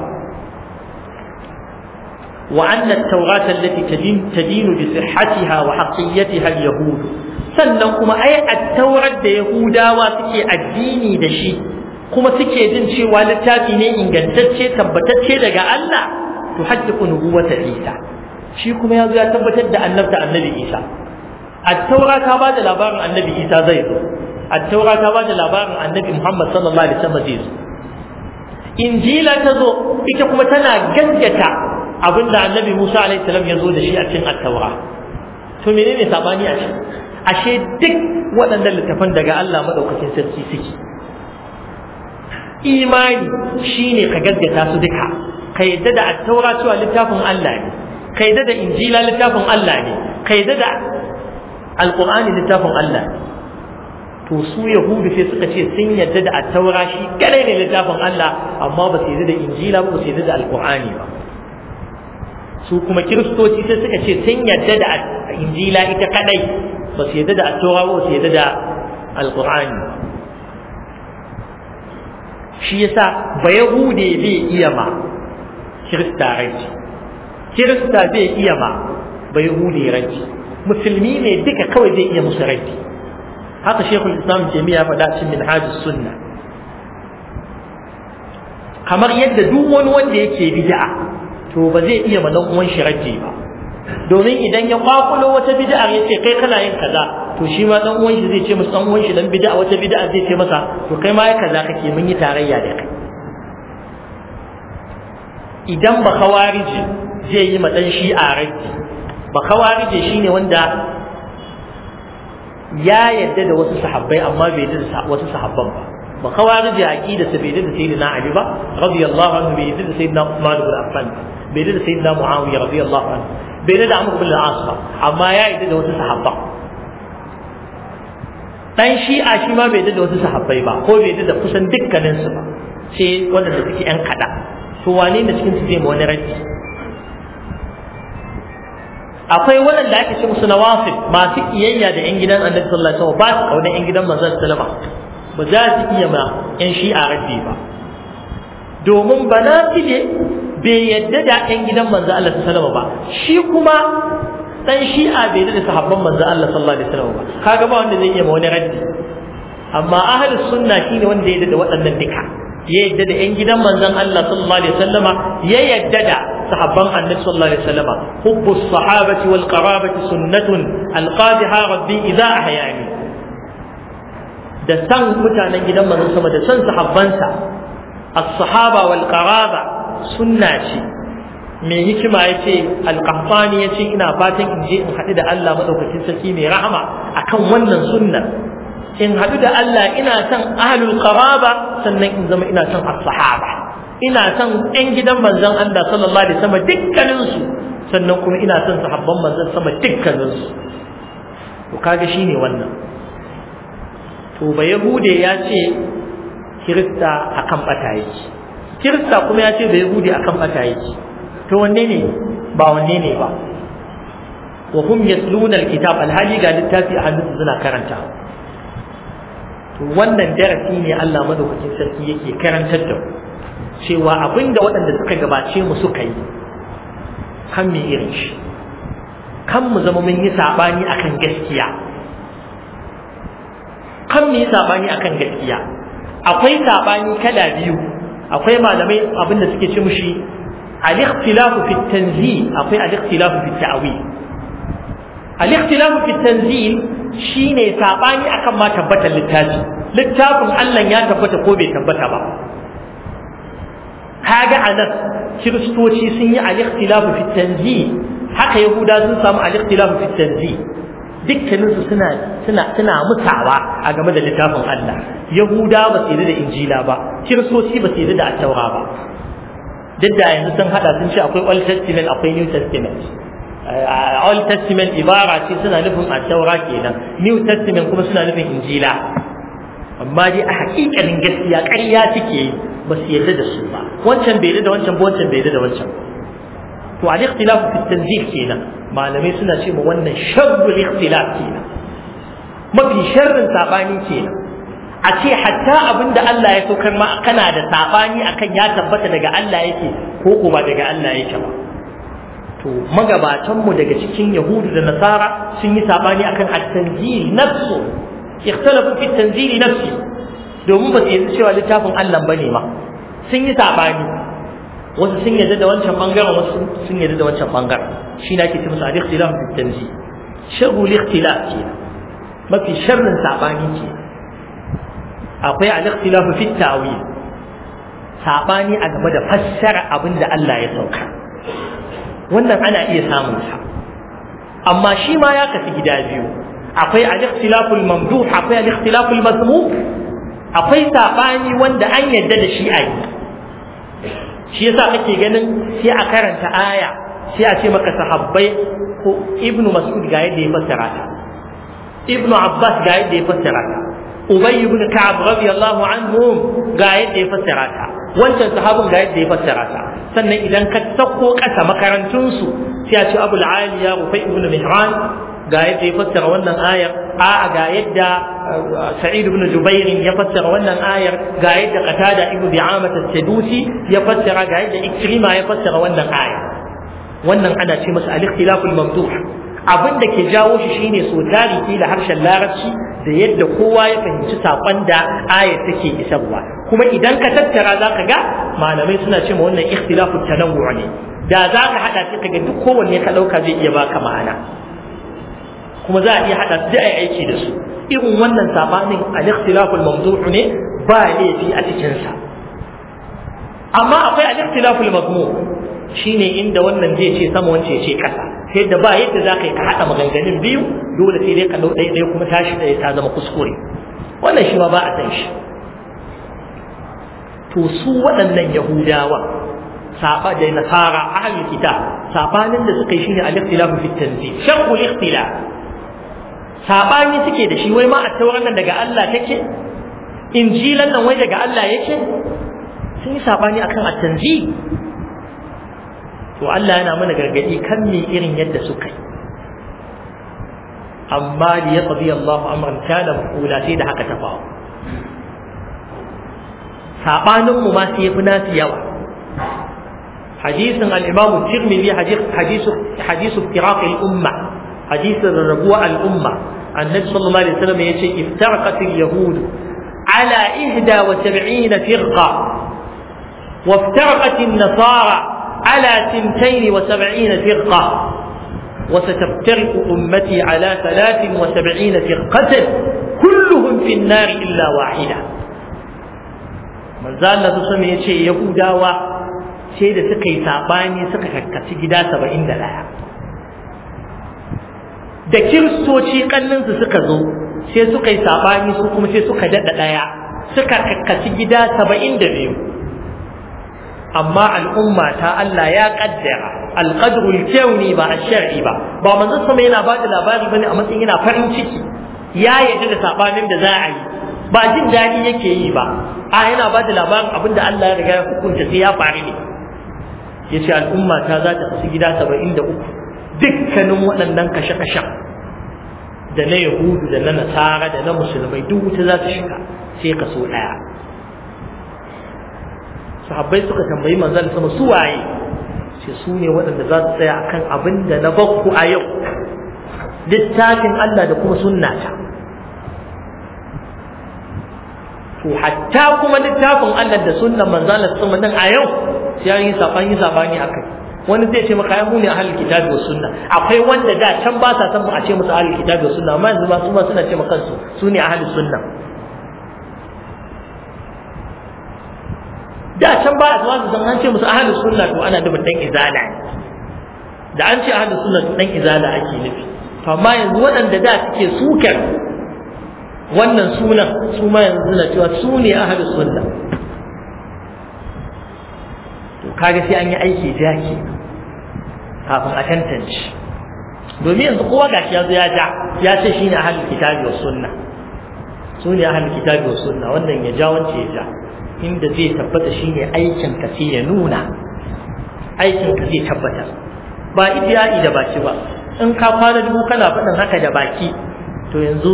وأن التوراة التي تدين, تدين بصحتها وحقيتها اليهود sannan kuma ai attaurar da yahudawa suke addini da shi kuma suke jin cewa littafi ne ingantacce tabbatacce daga Allah to haddiqu nubuwata Isa shi kuma yazo ya tabbatar da annabta annabi Isa attaura ta ba da labarin annabi Isa zai zo attaura ta ba da labarin annabi Muhammad sallallahu alaihi wasallam zai zo injila ta zo ita kuma tana gaskata abinda annabi Musa alaihi salam ya zo da shi a cikin attaura to menene sabani a cikin ashe duk waɗannan littafan daga Allah madaukakin sarki suke imani shine ka gaskata su duka ka yadda da attaura cewa littafin Allah ne ka yadda da injila littafin Allah ne ka yadda da alqur'ani littafin Allah ne to su yahudu sai suka ce sun yadda da attaura shi kadai ne littafin Allah amma ba su yadda da injila ba su yadda da alqur'ani ba su kuma kiristoci sai suka ce sun yadda da injila ita kadai ba su yadda da attaura ba su yadda da alqur'ani shi yasa ba yahude bai iya ma kirista ranci kirista bai iya ma ba yahude ranci musulmi ne duka kawai zai iya musu ranci haka shekul islam jami'a faɗa cikin minhajus sunna kamar yadda duk wani wanda yake bid'a to ba zai iya ma dan uwan shi raji ba domin idan ya kwakulo wata bid'a ya ce kai kana yin kaza to shi ma dan uwan shi zai ce masa dan uwan shi dan bid'a wata bid'a zai ce masa to kai ma ya kaza kake mun yi tarayya da kai idan ba kawariji zai yi ma dan shi'a raji ba kawariji shine wanda ya yadda da wasu sahabbai amma bai yadda da wasu sahabban ba ba kawariji aqida sa bai yadda da sayyidina ali ba radiyallahu anhu bai yadda da sayyidina usman ibn affan bai yadda da sayyidina muawiya radiyallahu anhu bai yadda da amr ibn al-as ba amma ya yadda da wasu sahabban dan shi'a shi ma bai yadda da wasu sahabbai ba ko bai yadda da kusan dukkanin su ba sai wanda suke yan kada to wane ne cikin su zai ma wani raddi akwai waɗanda ake ce musu nawafil masu kiyayya da yan gidan annabi sallallahu alaihi wasallam ba su kauna yan gidan manzon sallama ba za su iya ma yan shi'a raddi ba domin ba na fide bai yadda da yan gidan manzon Allah sallallahu ba shi kuma dan shi'a bai yadda da sahabban manzon Allah sallallahu alaihi wasallam ba kaga ba wanda zai iya ma wani raddi amma ahlus sunna shine wanda ya yadda da waɗannan duka ya yadda da yan gidan manzon Allah sallallahu alaihi wasallama ya yadda da صحابان النبي صلى الله عليه وسلم حب الصحابة والقرابة سنة القادها ربي إذا أحياني da san mutanen gidan manzon sama da san sahabbansa as-sahaba wal qaraba sunna ce mai hikima yace al-qahtani yace ina fatan in je in haɗu da Allah madaukakin sarki mai rahama akan wannan sunnar in haɗu da Allah ina son ahlul qaraba sannan in zama ina son as-sahaba ina son ƴan gidan manzon Allah sallallahu alaihi wasallam dukkaninsu sannan kuma ina son sahabban manzon sama dukkaninsu to kaga shine wannan to ba yahude ya ce kirista akan bata yake kirista kuma ya ce ba yahude akan bata yake to wanne ne ba wanne ne ba wa hum yasluna alkitab alhali ga littafi a hannunsu suna karanta to wannan darasi ne Allah madaukakin sarki yake karantar da mu cewa abinda waɗanda suka gabace mu suka yi kan mu irin shi kan mu zama mun yi saɓani akan gaskiya kan mu yi saɓani akan gaskiya akwai saɓani kala biyu akwai malamai abinda suke ce mushi al-ikhtilafu fi tanzil akwai al-ikhtilafu fi ta'wil al-ikhtilafu fi tanzil shine saɓani akan ma tabbatar littafi littafin Allah ya tabbata ko bai tabbata ba kaga anan kiristoci sun yi al-ikhtilafu fi tanzih haka yahuda sun samu al-ikhtilafu fi tanzih dukkanin su suna suna suna mutawa a game da littafin Allah yahuda ba su yi da injila ba kiristoci ba su yi da at-taura ba duk da yanzu sun hada sun ce akwai old testament akwai new testament old testament ibara ce suna nufin at-taura kenan new testament kuma suna nufin injila amma dai a hakikanin gaskiya ƙarya suke yi ba su yarda da su ba wancan bai yarda da wancan ba wancan bai yarda da wancan to al ikhtilafu fi tanzil kenan malamai suna ce ma wannan sharrul ikhtilaf kenan mafi sharrin sabani kenan a ce hatta abin da Allah ya saukar ma kana da sabani akan ya tabbata daga Allah yake ko ko ba daga Allah yake ba to magabatan mu daga cikin yahudu da nasara sun yi sabani akan at-tanzil nafsu ikhtalafu fi at-tanzil nafsi domin ba su yi cewa littafin Allah bane ma sun yi sabani wasu sun yarda da wancan bangaren wasu sun yarda da wancan bangaren shi ne ake ce musu al-ikhtilaf fi at-tanzil sharru al-ikhtilaf kenan mafi sharrin sabani kenan akwai al-ikhtilafu fi tawil sabani a game da fassara abin da Allah ya sauka wannan ana iya samun sa amma shi ma ya kafi gida biyu akwai al-ikhtilafu al-mamduh akwai al-ikhtilafu al-mazmum akwai sabani wanda an yadda da shi ayi shi yasa kake ganin sai a karanta aya sai a ce maka sahabbai ko ibnu mas'ud ga yadda ya fassara ta ibnu abbas ga yadda ya fassara ta Ubay ibn Ka'ab radiyallahu anhum ga yadda ya fassara ta wancan sahabin ga yadda ya fassara ta sannan idan ka sako kasa makarantun su sai a ce Abu al-Aliya Rufai ibn Mihran ga yadda ya fassara wannan ayar a ga yadda Sa'id ibn Jubair ya fassara wannan ayar ga yadda Qatada ibn Bi'amah as-Sadusi ya fassara ga yadda Ikrima ya fassara wannan ayar wannan ana ce masa al-ikhtilaf al-mamduh abin da ke jawo shi shine so tarihi da harshen larabci da yadda kowa ya fahimci saƙon da ayat take isarwa kuma idan ka tattara za ka ga malamai suna ce ma wannan ikhtilafu tanawwu ne da za ka haɗa shi kaga duk kowanne ka ɗauka zai iya baka ma'ana kuma za a iya haɗa su da ai aiki da su irin wannan sabanin al-ikhtilafu al-mawdu'u ne ba laifi a cikin sa amma akwai al-ikhtilafu al-mazmum shine inda wannan zai ce sama wance ce kasa sai da ba yadda za ka yi ka haɗa maganganun biyu dole sai dai ka ɗau ɗaya ɗaya kuma tashi ɗaya ta zama kuskure wannan shi ma ba a san shi to su waɗannan yahudawa saba da nasara ahlul kitab sabanin da suka yi shine al-ikhtilafu fi tanzil shaqul ikhtilaf sabani suke da shi wai ma a tauran nan daga Allah take injilan nan wai daga Allah yake sun yi sabani akan at-tanzil to Allah yana mana gargadi kan me irin yadda suka yi amma li yaqdi Allahu amran kana maqula sai da haka ta faru sabanin mu ma sai yafi nasu yawa hadisin al-Imam Tirmidhi hadith hadith iftiraq al-umma hadith rabuwa al-umma annabi sallallahu alaihi wasallam yace iftaraqat al-yahud ala 71 firqa وافترقت النصارى على ثنتين وسبعين فرقة وستفترق أمتي على ثلاث وسبعين فرقة كلهم في النار إلا واحدة من زال الله سمي يشي يهودا و شيء da suka yi sabani suka kakkaci gida saba'in da ɗaya da kiristoci kanninsu suka zo sai suka yi sabani su kuma sai suka daɗa ɗaya suka kakkaci gida saba'in da biyu amma al'umma ta Allah ya kaddara alqadrul kauni ba ash-shar'i ba ba manzo sama yana ba da labari bane a matsayin yana farin ciki ya yarda da sabanin da za a yi ba jin daɗi yake yi ba a yana ba da labarin abin da Allah ya riga ya hukunta sai ya faru ne yace al'umma ta za ta kasu gida 73 dukkanin waɗannan kashe-kashen da na yahudu da na nasara da na musulmai duk wuta za ta shiga sai kaso ɗaya sahabbai suka tambayi manzon sama su waye ce su ne waɗanda za su tsaya akan abin da na bakku a yau littafin Allah da kuma sunnata to hatta kuma littafin Allah da sunnan manzon sama din a yau sai an yi sabani sabani akai wani zai ce maka mu ne ahlul kitabi was sunna akwai wanda da can ba sa san mu a ce musu ahlul kitabi was sunna amma yanzu ba su ma suna ce maka kansu su ne ahlus sunna da can ba a zuwa su san an ce musu ahlus sunna to ana nufin dan izala da an ce ahlus sunna to dan izala ake nufi to amma yanzu waɗanda da suke sukar wannan sunan su ma yanzu suna cewa su ne ahlus sunna to kaga sai an yi aiki jaki kafin a tantance domin yanzu kowa gashi ya zo ya ja ya ce shine ahlul kitabi was sunna su ne ahal kitabi wa sunna wannan ya ja wance ya ja inda zai tabbata shine aikin ka sai ya nuna aikin ka zai tabbatar ba idiyai da baki ba in ka kwana dubu kana faɗin haka da baki to yanzu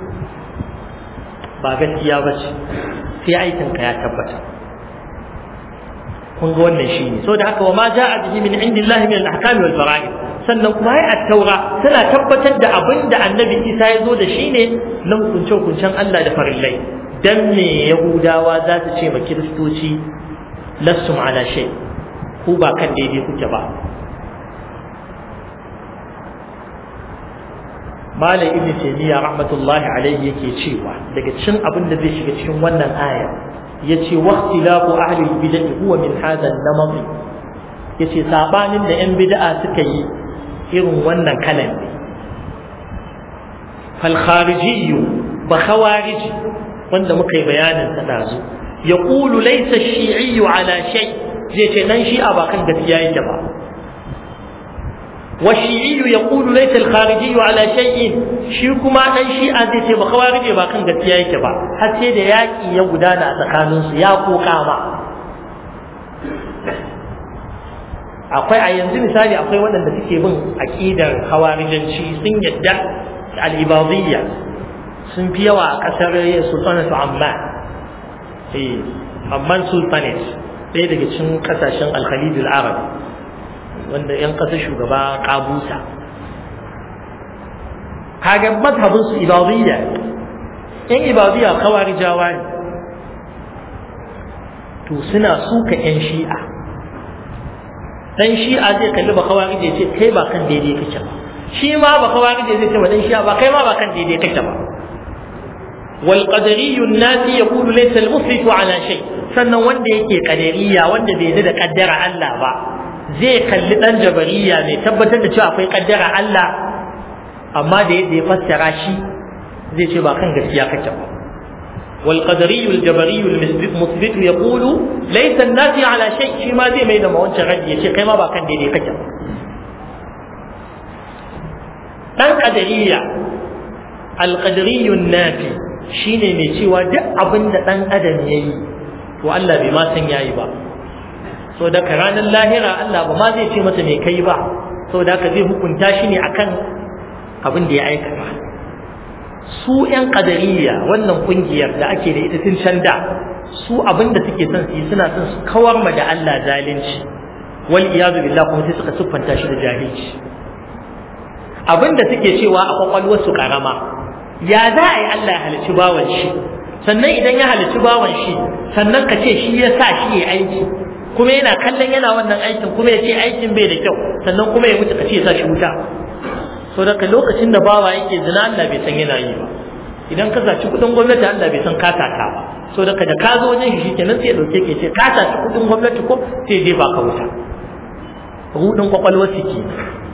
ba gaskiya ba ce sai aikin ka ya tabbata kun ga wannan shine so da haka wa ma ja'a bihi min indillahi min al-ahkam wal fara'id sannan kuma ai at-taura tana tabbatar da abin da annabi Isa ya zo da shi ne na hukunce-hukuncen Allah da farillai dan me yahudawa za su ce ma kiristoci lassum ala shay ku ba kan daidai kuke ba Malam Ibn Taymiyyah rahmatullahi alaihi yake cewa daga cikin abin da zai shiga cikin wannan aya yace waqtilafu ahli bid'ah huwa min hadha an-namat yace sabanin da yan bid'a suka yi irin wannan kalan ne fal kharijiyyu ba khawariji wanda muka yi bayanin sa dazu yaqulu laysa ash-shi'iyyu ala shay zai ce dan shi'a ba kan gaskiya yake ba والشيعي يقول ليس الخارجي على شيء shi kuma dan shi'a zai ce ba khawarije ba kan gaskiya yake ba har sai da yaki ya gudana a tsakanin su ya koka ba akwai a yanzu misali akwai waɗanda suke bin aqidar khawarijanci sun yadda al-ibadiyya sun fi yawa a ƙasar sultanatu amman eh amman sultanate ɗaya daga cikin ƙasashen al-khalid al-arab wanda yan ƙasar shugaba kabusa kaga mazhabin su ibadiyya yan ibadiyya khawarijawa ne to suna suka yan shi'a dan shi'a zai kalli ba khawarije ce kai ba kan daidai kake ba shi ma ba khawarije zai ce ba dan shi'a ba kai ma ba kan daidai kake ba wal qadariyyu an-nasi yaqulu laysa al-muslimu ala shay sannan wanda yake qadariyya wanda bai da kaddara Allah ba zai kalli dan jabariya mai tabbatar da cewa akwai kaddara Allah amma da yadda ya fassara shi zai ce ba kan gaskiya kake ba wal qadariyyu al jabariyyu al musbit yaqulu laysa an-nasi ala shay shi ma zai mai da mawancin raddi yace kai ma ba kan daidai kake ba dan qadariyya al qadariyyu an-nafi shine mai cewa duk abin da dan adam yayi to Allah bai ma san yayi ba so da ranar lahira Allah ba ma zai ce masa mai kai ba so da ka zai hukunta shi ne akan abin da ya aikata su yan kadariya wannan kungiyar da ake da ita tun can da su abin da suke son su yi suna son su kawar ma da Allah zalunci wal iyadu billah kuma sai suka siffanta shi da jahilci abin da suke cewa a kwakwalwar su karama ya za a yi Allah ya halicci bawan shi sannan idan ya halicci bawan shi sannan ka ce shi ya sa shi ya aiki kuma yana kallon yana wannan aikin kuma ya ce aikin bai da kyau sannan kuma ya mutu ka ce sa shi wuta so daga lokacin da bawa yake zina Allah bai san yana yi ba idan ka saci kudin gwamnati Allah bai san ka sata ba so daga da ka zo wajen shi kenan sai ya dauke ke ce ka saci kudin gwamnati ko sai je ba ka wuta rudin kwakwalwar su ke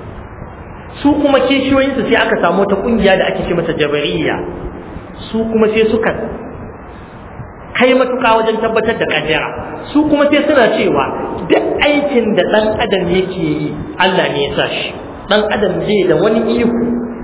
su kuma kishiyoyinsu sai aka samu ta kungiya da ake ce mata jabariya su kuma sai suka kai matuƙa wajen tabbatar da kaddara su kuma sai suna cewa duk aikin da ɗan adam yake yi Allah ne ya sa shi ɗan adam zai da wani iko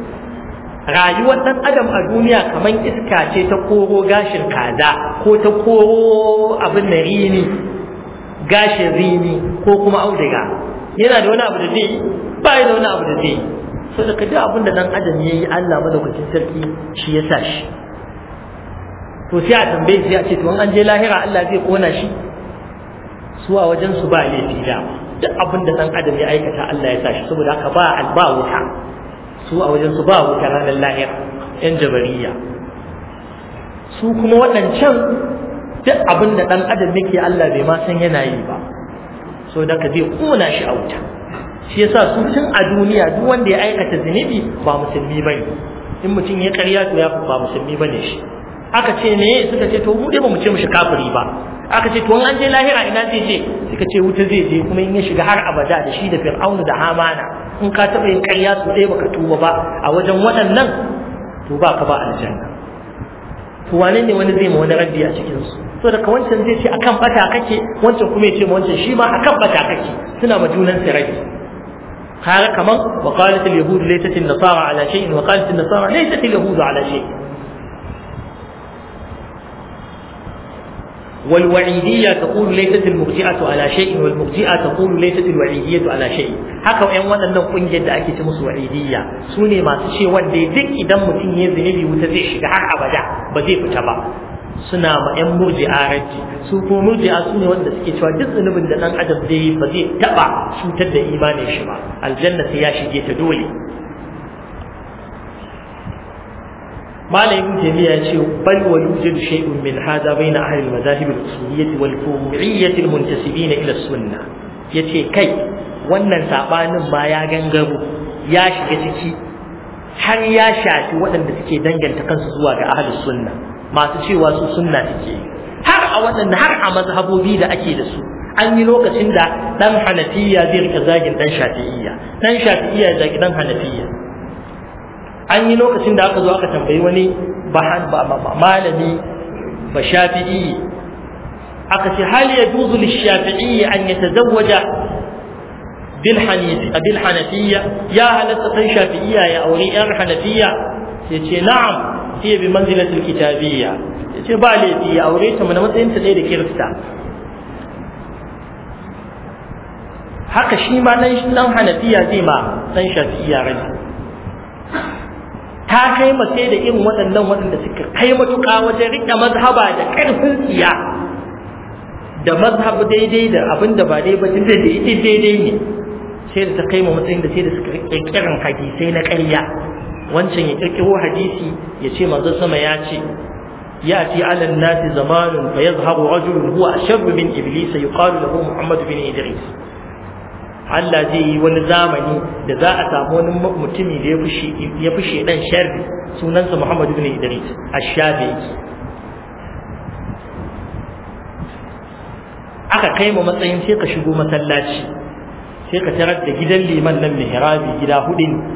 rayuwar ɗan adam a duniya kamar iska ce ta koro gashin kaza ko ta koro abin da rini gashin rini ko kuma auduga yana da wani abu da zai yi ba da wani abu da zai yi so da duk abin da ɗan adam ya yi Allah madaukakin sarki shi ya sa shi to sai a tambaye shi a ce to an je lahira Allah zai kona shi su a wajen su ba laifi da duk abin da dan adam ya aikata Allah ya sa shi saboda haka ba alba wuta su a wajen su ba wuta ranar lahira yan jabariya su kuma waɗancan duk abin da dan adam yake Allah bai ma san yana yi ba saboda haka zai kona shi a wuta shi yasa su tun a duniya duk wanda ya aikata zunubi ba musulmi bane in mutum ya karya to ya ba musulmi bane shi aka ce me suka ce to mu dai ba mu ce mushi kafiri ba aka ce to an je lahira ina zai je suka ce wuta zai je kuma in ya shiga har abada da shi da fir'aunu da hamana in ka taɓa yin ƙarya su ɗaya baka tuba ba a wajen waɗannan to ba ka ba aljanna to wane ne wani zai ma wani raddi a cikin su so daga wancan zai ce akan bata kake wancan kuma ya ce wancan shi ma akan bata kake suna ma junan su raddi kaga kaman wa qalat al yahud laysat an nasara ala shay'in wa qalat an nasara laysat al yahud ala shay'in والوعيدية تقول ليست المرجئة على شيء والمرجئة تقول ليست الوعيدية على شيء haka ƴan waɗannan ƙungiyar da ake ce musu wa'idiyya su ne masu ce wanda duk idan mutum ya zunubi wuta zai shiga har abada ba zai fita ba suna ma ƴan murji'a raji su ko murji'a su ne wanda suke cewa duk zunubin da ɗan adam zai yi ba zai taɓa cutar da imanin shi ba aljanna sai ya shige ta dole malamin jami'a ya ce bal wa yujadu shay'un min hada baina ahli al-madahib al-usuliyyah wal furu'iyyah al-muntasibin ila sunnah yace kai wannan sabanin ma ya gangaro ya shiga ciki har ya shafi waɗanda suke danganta kansu zuwa ga ahli sunna masu cewa su sunna suke har a waɗanda har a mazhabobi da ake da su an yi lokacin da dan hanafiya zai rika zagin dan shafi'iyya dan shafi'iyya zagi dan hanafiya an yi lokacin da aka zo aka tambayi wani malami ba shafi'i aka ce hal ya juzu lishafi'i an ya tazawwaja bil hanafiyya ya halatta san shafi'iyya ya aure yan hanafiyya ya ce na'am hiya bi manzilatil kitabiyya ya ce ba laifi ya aure ta mana matsayin ta ɗaya da kirista haka shi ma dan hanafiya zai ma dan shafi'iyya rai ta kai mace da irin waɗannan waɗanda suka kai matuƙa wajen riƙe mazhaba da ƙarfin tsiya da mazhab daidai da abin da ba daidai ba tunda da ita daidai ne sai da ta kai ma matsayin da sai da suka ƙirƙiran hadisai na ƙarya wancan ya ƙirƙiro hadisi ya ce manzon sama ya ce يأتي على الناس زمان فيظهر رجل هو أشر من إبليس يقال له محمد بن إدريس Allah zai yi wani zamani da za a samu wani mutumi da ya fi shaidan sharri sunansa Muhammadu bin Idris Ash-Shafi'i aka kai mu matsayin sai ka shigo masallaci sai ka tarar da gidan liman nan mihrabi gida hudu ne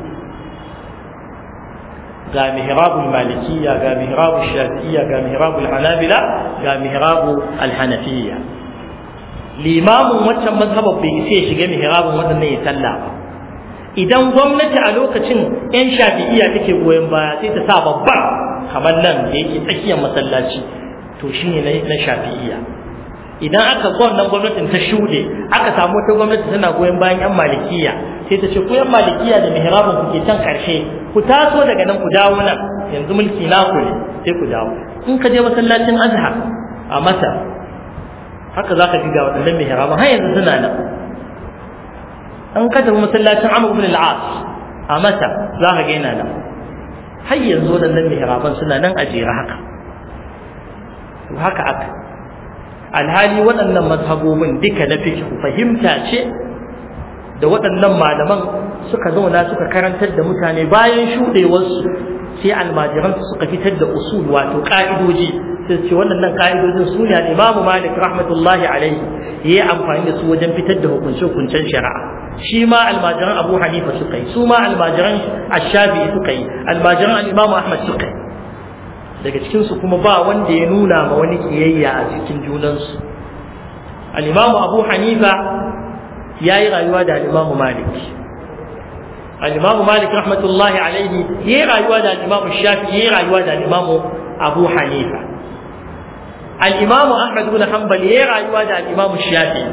ga mihrabul malikiyya ga mihrabul shafi'iyya ga mihrabul hanabila ga mihrabul alhanafiyya limamin waccan mazhabar bai sai ya shiga mihrabin waɗannan ya sallah ba idan gwamnati a lokacin yan shafi'iyya take goyon baya sai ta sa babban kamar nan da yake tsakiyar masallaci to shine na shafi'iyya idan aka wannan gwamnatin ta shuɗe aka samu wata gwamnati tana goyon bayan yan malikiya sai ta ce ku yan malikiya da mihrabin ku ke can karshe ku taso daga nan ku dawo nan yanzu mulki naku ne sai ku dawo in ka je masallacin azhar a masar haka za ka ji ga waɗannan mihraban har yanzu suna nan an ka tafi masallacin Amr ibn al-As a Masa za ka ga yana nan har yanzu waɗannan mihraban suna nan a jere haka to haka aka alhali waɗannan mazhabobin duka na fiqh fahimta ce da waɗannan malaman suka zauna suka karantar da mutane bayan shuɗewarsu sai almajiransu suka fitar da usul wato ƙa'idoji sai ce waɗannan ka'idojin su ne al-Imam Malik rahmatullahi alaihi yayi amfani da su wajen fitar da hukunce hukuncen shari'a shi ma almajiran Abu Hanifa suka yi su ma almajiran Ash-Shafi'i suka yi almajiran al-Imam Ahmad suka yi daga cikin su kuma ba wanda ya nuna ma wani kiyayya a cikin junansu al-Imam Abu Hanifa yayi rayuwa da al-Imam Malik al-Imam Malik rahmatullahi alaihi yayi rayuwa da al-Imam Shafi'i yayi rayuwa da al-Imam Abu Hanifa الإمام أحمد بن حنبل يرى يواجه الإمام الشافعي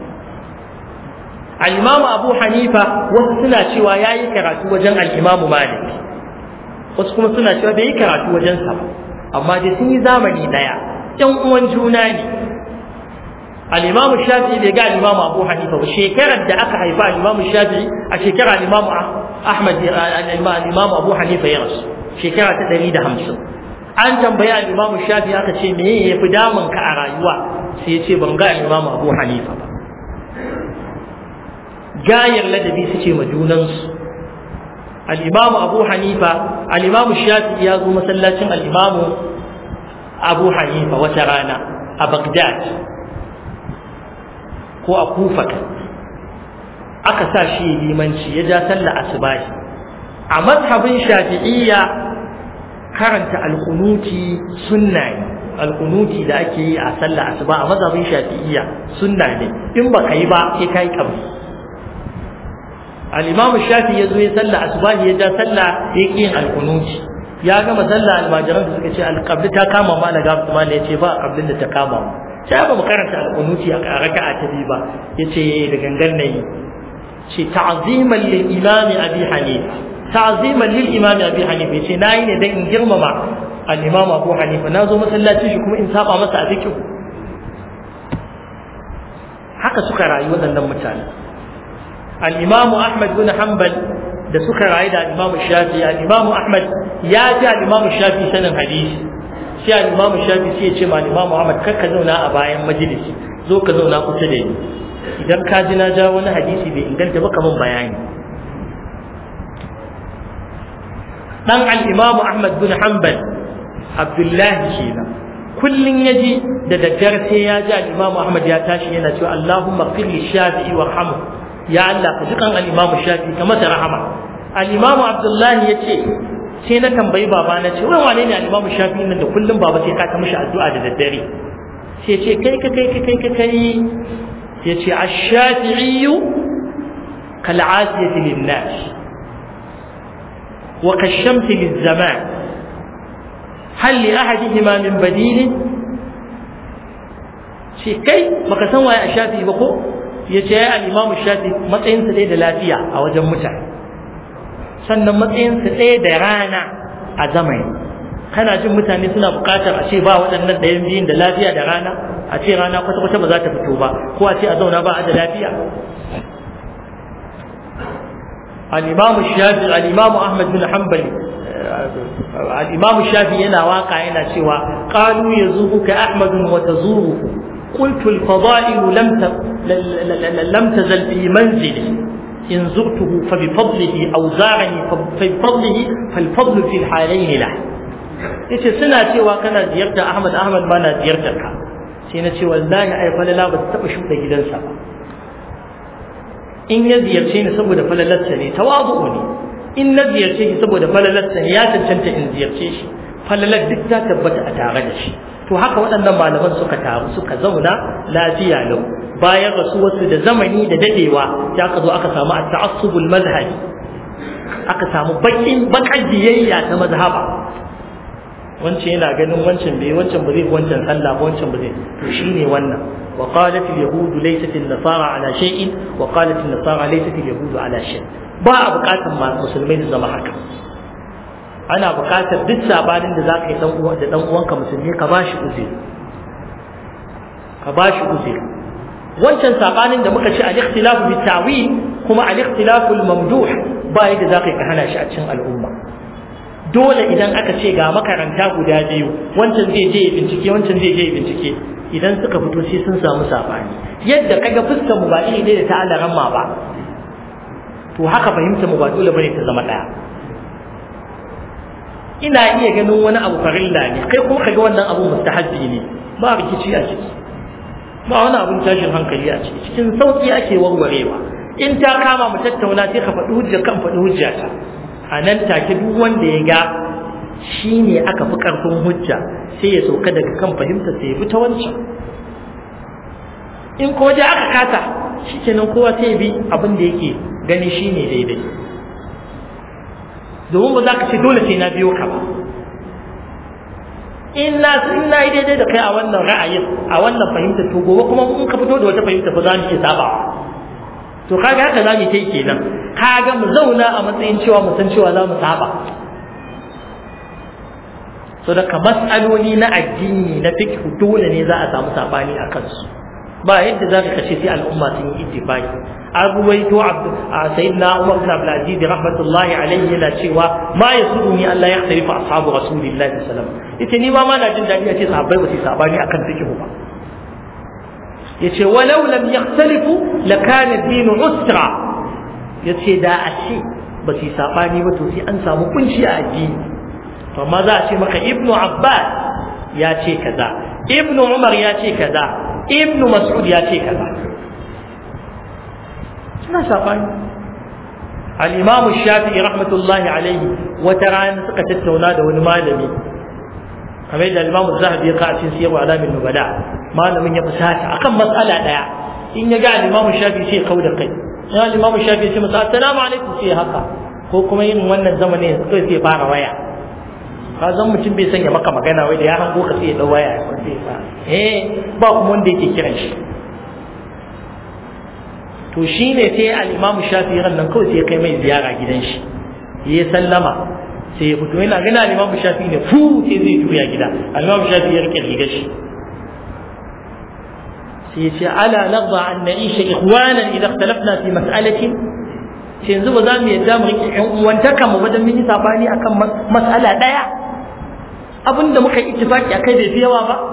الإمام أبو حنيفة وسنا شوى ياي كراتو وجن الإمام مالك وسكما سنا شوى بي كراتو وجن سبا أما دي سني زامني دايا yan uwan juna ne al-imam shafi'i bai ga al-imam abu hanifa ba shekarar da aka haifa al-imam shafi'i a shekarar al-imam ahmad al-imam abu hanifa ya rasu shekara ta 150 an tambayi al-Imam Shafi aka ce me ya fi damun ka a rayuwa sai ya ce ban ga al-Imam Abu Hanifa ba gayar ladabi suke ma junansu al-Imam Abu Hanifa al-Imam Shafi ya zo masallacin al-Imam Abu Hanifa wata rana a Baghdad ko a Kufa aka sa shi limanci ya ja sallah asubahi a mazhabin Shafi'iyya karanta alkunuti sunna ne alkunuti da ake yi a sallah asuba a mazhabin shafi'iyya sunna ne in baka yi ba sai kai kabri al-imam shafi ya zo ya sallah asuba ya ja sallah ya ki yin alkunuti ya gama sallah almajiran da suka ce alqabli ta kama ma na gafu ma ya ce ba qablin da ta kama mu sai ba mu karanta alƙunuti a raka'a ta biyu ba yace da gangan nayi ce ta'ziman lil imami abi hanifa ta'ziman lil imami abi hanifa yace nayi ne dan in girmama al imam abu hanifa nazo masallacin shi kuma in saba masa a fikihu haka suka rayu waɗannan mutane al-imam ahmad bin hanbal da suka rayu da al-imam shafi al-imam ahmad ya ji al-imam shafi sanin hadisi sai al-imam shafi sai ya ce ma al-imam ahmad kar ka zauna a bayan majalisi zo ka zauna kusa da ni idan ka ji na ja wani hadisi bai inganta ba kaman bayani dan al-imam ahmad bin hanbal abdullahi kenan kullun ya ji da daddare sai ya ji al-Imam Ahmad ya tashi yana cewa Allahumma qil li Shafi'i warhamhu ya Allah ka jikan al-Imam Shafi'i ka masa rahama al-Imam Abdullahi yace sai na tambayi baba na ce wai wane ne al-Imam Shafi'i nan da kullum baba sai ka ta mishi addu'a da daddare sai ce kai ka kai ka kai ka kai sai ce ash-Shafi'i kal 'asiyati lin-nas wa kashamti liz-zaman hal li ahadihima min badilin shi kai baka san waye a shafi ba ko ya ce ya al-imamu shafi matsayinsa ɗaya da lafiya a wajen mutane sannan matsayinsa ɗaya da rana a zamani kana jin mutane suna buƙatar a ce ba waɗannan ɗayan biyun da lafiya da rana a ce rana kwata-kwata ba za ta fito ba ko a ce a zauna ba a da lafiya al-imamu shafi al-imamu ahmad bin hanbali الإمام الشافعي ينا واقع ينا شوى قالوا يزورك أحمد وتزوره قلت الفضائل لم لم تزل في منزلي إن زرته فبفضله أو زارني فبفضله فالفضل في الحالين له yace suna cewa kana ziyartar Ahmad Ahmad ba na ziyartar ka sai na ce wallahi ai falala ba ta taba shuka gidansa ba in ya ziyarce ni saboda falalarsa ne tawazu ne in na ziyarce shi saboda falalarsa ya cancanta in ziyarce shi falalar duk ta tabbata a tare da shi to haka waɗannan malaman suka taru suka zauna lafiya lau bayan rasuwarsu da zamani da dadewa ya aka zo aka samu at-ta'assubul mazhabi aka samu bakin bakar biyayya ta mazhaba wancan yana ganin wancan bai wancan ba zai wancan sallah ba wancan ba zai to shine wannan wa qalat al-yahud laysat an-nasara ala shay'in wa qalat an-nasara laysat al-yahud ala shay' ba a bukatar musulmai su zama haka ana bukatar duk sabanin da zaka yi dan uwa da dan uwanka musulmi ka bashi uzuri ka bashi uzuri wancan sabanin da muka ce al-ikhtilafu bi ta'wil kuma al-ikhtilafu al-mamduh ba yadda zaka yi ka hana shi a cikin al'umma dole idan aka ce ga makaranta guda biyu wancan zai je ya bincike wancan zai je ya bincike idan suka fito sai sun samu sabani yadda kaga fuskar mu ba iri ne da ta alaran ma ba to haka fahimta mu ba dole bane ta zama daya ina iya ganin wani abu farilla ne kai kuma kaga wannan abu mustahabbi ne ba rikici a ciki ba wani abun tashin hankali a ciki cikin sauki ake warwarewa in ta kama mu tattauna sai ka faɗi hujja kan faɗi hujja ta a nan take duk wanda ya ga shi ne aka fi ƙarfin hujja sai ya sauka daga kan fahimta sai ya bi ta wancan in ko da aka kasa shi kenan kowa sai bi abin da yake gani shi ne daidai domin ba za ka ce dole sai na biyo ka ba in na in na yi daidai da kai a wannan ra'ayin a wannan fahimta to gobe kuma in ka fito da wata fahimta ba za mu iya sabawa to kaga haka za mu yi kenan kaga mu zauna a matsayin cewa mu san cewa za mu saba so daga mas'aloli na addini na fiqh dole ne za a samu sabani a kansu ba yadda za ka kashe sai al'umma sun yi ittifaqi abuwaito sayyidina Umar bin Abdul Aziz rahmatullahi alayhi yana cewa ma yasuduni Allah ya khalifa ashabu rasulillahi sallallahu alaihi wasallam yace ni ma ma na jin dadi a ce sahabbai ba su sabani akan fiqh ba yace walau lam yakhtalifu lakana ad-din usra yace da a ce ba su sabani ba to sai an samu kunci a addini to amma za a ce maka ibnu abbas ya ce kaza ibnu umar ya ce kaza ibnu mas'ud ya ce kaza suna sabani al-imam shafi'i rahmatullahi alaihi wata rana suka tattauna da wani malami kamar da al-imam zahabi ya ka cikin siyarwa alamin nubala malamin ya fusata akan matsala daya in ya ga al-imam shafi'i sai kau da kai ya al-imam shafi'i sai masa assalamu alaikum sai haka ko kuma yin wannan zamanin sai sai fara waya ka zan mutum bai sanya maka magana wai da ya hango ka sai ya dau waya ya kwace ba eh ba kuma wanda yake kiran shi to shine sai al-Imam Shafi'i ran nan kawai sai ya kai mai ziyara gidan shi ya sallama sai ya fito yana gana al-Imam Shafi'i ne fu sai zai juya gida al-Imam Shafi'i ya rike rigar shi sai ya ce ala naghdha an na'isha ikhwanan idan ikhtalafna fi mas'alatin sai yanzu ba za mu yadda mu rike ƴan uwantaka mu wajen mun yi sabani akan mas'ala daya abinda muka yi ittifaki akai bai fi yawa ba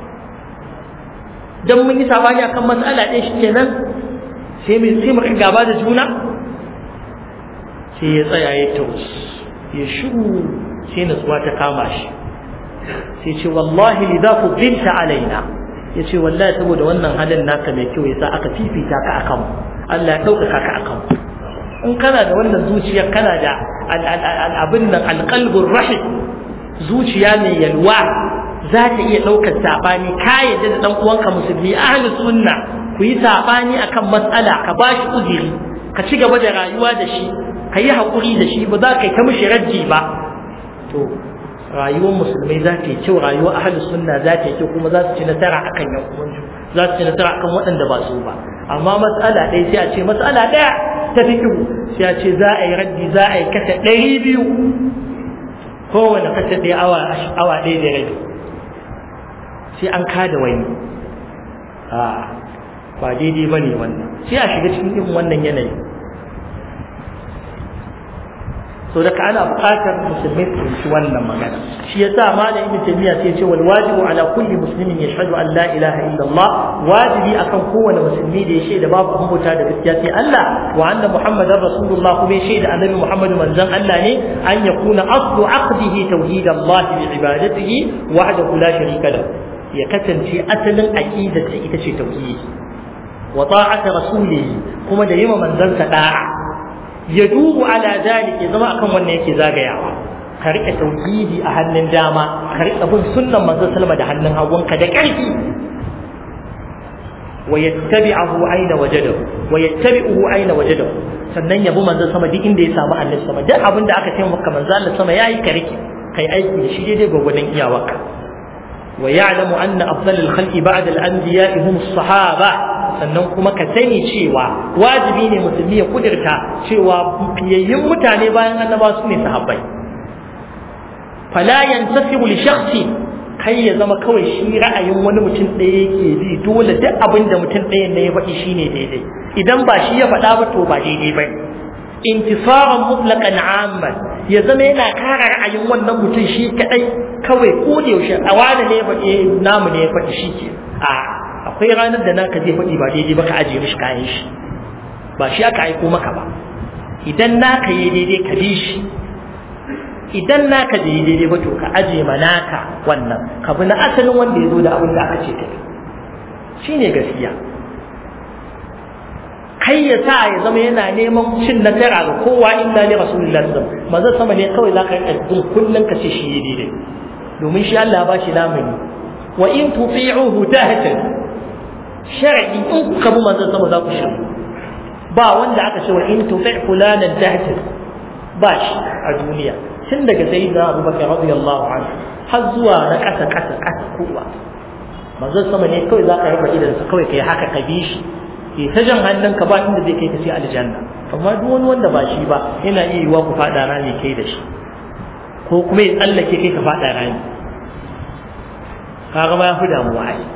dan mun yi sabani akan mas'ala ɗaya shikenan sai mu sai mu gaba da juna sai ya tsaya ya taus ya shiru sai nutsuwa ta kama shi sai ce wallahi lidha fuddilta alaina ya ce wallahi saboda wannan halin naka mai kyau yasa aka fifita ka akan Allah ya ɗaukaka ka akan in kana da wannan zuciyar kana da abin nan alƙalbin rahim zuciya mai yalwa za ta iya ɗaukar saɓani ka yadda da ɗan uwanka musulmi ahli sunna ku yi saɓani akan matsala ka ba shi uzuri ka ci gaba da rayuwa da shi ka yi haƙuri da shi ba za ka yi ta mishi rajji ba to rayuwar musulmai za ta yi kyau rayuwar ahli sunna za ta yi kyau kuma za su ci nasara akan yan uwansu za su ci nasara akan waɗanda ba su ba amma matsala ɗaya sai a ce matsala ɗaya ta fikihu sai a ce za a yi raddi za a yi kasa ɗari biyu kowane kasa ɗaya awa ɗaya da rabi sai an kada wani a ba daidai ba ne wannan sai a shiga cikin irin wannan yanayi so daga ana buƙatar musulmai su fahimci wannan magana shi yasa malam ibn taymiya sai ya ce wal wajibu ala kulli muslimin yashhadu an la ilaha illallah wajibi akan kowane musulmi da ya shaida babu abubuwa da gaskiya sai Allah wa anna muhammadar rasulullah kuma ya shaida annabi muhammad manzon Allah ne an yakuna aslu aqdihi tauhid Allah bi ibadatihi wahdahu la sharika lahu ya kasance asalin aqidar ita ce tauhidi wa ta'ata rasulihi kuma da yima manzon sa da'a ya dubu ala dalik ya zama akan wannan yake zagayawa ka rike tauhidi a hannun dama ka rike bin sunnan manzon sallama da hannun hagunka da ƙarfi wa yattabi'ahu aina wajadahu wa yattabi'uhu aina wajadahu sannan ya bi manzon sama duk inda ya samu annabi sama duk abin da aka ce maka manzon Allah sama yayi ka rike kai aiki da shi daidai gwagwadon iyawarka wa ya'lamu anna afdalul khalqi ba'da al-anbiya'i hum as-sahaba sannan kuma ka sani cewa wajibi ne musulmi ya kudirta cewa fiyayyun mutane bayan annaba su ne sahabbai fala yantasibu li shakhsi kai ya zama kawai shi ra'ayin wani mutum ɗaya yake bi dole duk abin da mutum ɗayan ne ya faɗi shine daidai idan ba shi ya faɗa ba to ba daidai ba intisaran mutlaqan amman ya zama yana kara ra'ayin wannan mutum shi kadai kawai ko da yaushe a wani ne ya faɗi namu ne ya faɗi shi ke a akwai ranar da naka zai faɗi ba daidai ba ka ajiye mishi kayan shi ba shi aka aiko maka ba idan naka yi daidai ka bi shi idan naka da yi daidai ba to ka ajiye ma naka wannan ka bi na asalin wanda ya zo da abin da aka ce ka shi ne gaskiya kai ya sa ya zama yana neman cin nasara ga kowa illa ne rasulullahi sallallahu alaihi wasallam sama ne kawai zaka yi bin kullun ka ce shi daidai domin shi Allah ba shi lamuni wa in tuti'uhu tahtadu shar'i in kuka bi manzon sama za ku shiru ba wanda aka ce wa in tuti fulanan tahtir ba shi a duniya tun daga sayyidina abubakar radiyallahu anhu har zuwa na kasa kasa kasa kowa manzon sama ne kawai za ka rufe idan sa kawai kai haka ka bi shi ke ta jan hannun ka ba inda zai kai ka sai aljanna amma duk wani wanda ba shi ba yana iya yiwa ku fada rami kai da shi ko kuma ya tsallake kai ka fada rami kaga ma ya fi damuwa ai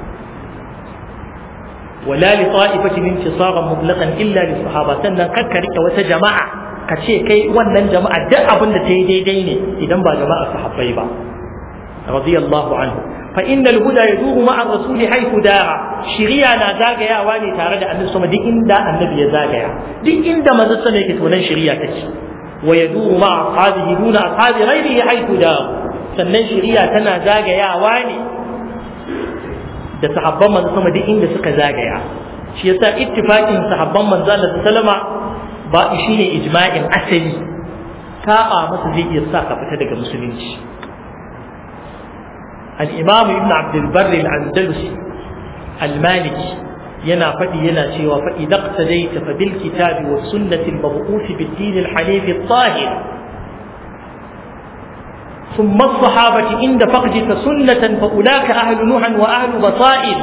ولا لطائفة انتصارا مطلقا إلا للصحابة سنة كرك وتجماعة كشي كي ونن جماعة دع أبن تيدي ديني إذا با جماعة صحابي با رضي الله عنه فإن الهدى يدور مع الرسول حيث دار شريعة نازاق يا واني تارد أن نسمى دي إندا النبي زاق يا دي إندا ما زسنا يكتونن شريعة تشي ويدور مع أصحابه دون أصحاب غيره حيث دار sannan shari'a tana zagayawa ne da sahabban manzo sama duk inda suka zagaya shi yasa ittifaqin sahabban manzo Allah sallama ba shine ijma'in asali saba masa zai iya sa ka fita daga musulunci al-imam ibn abd al-barr al-andalusi al-maliki yana faɗi yana cewa fa idza qtadayta fa bil kitabi was sunnati al-mab'uth bid din al-hanif al-tahir ثم الصحابة عند فقدك سنة فأولاك أهل نوح وأهل بصائر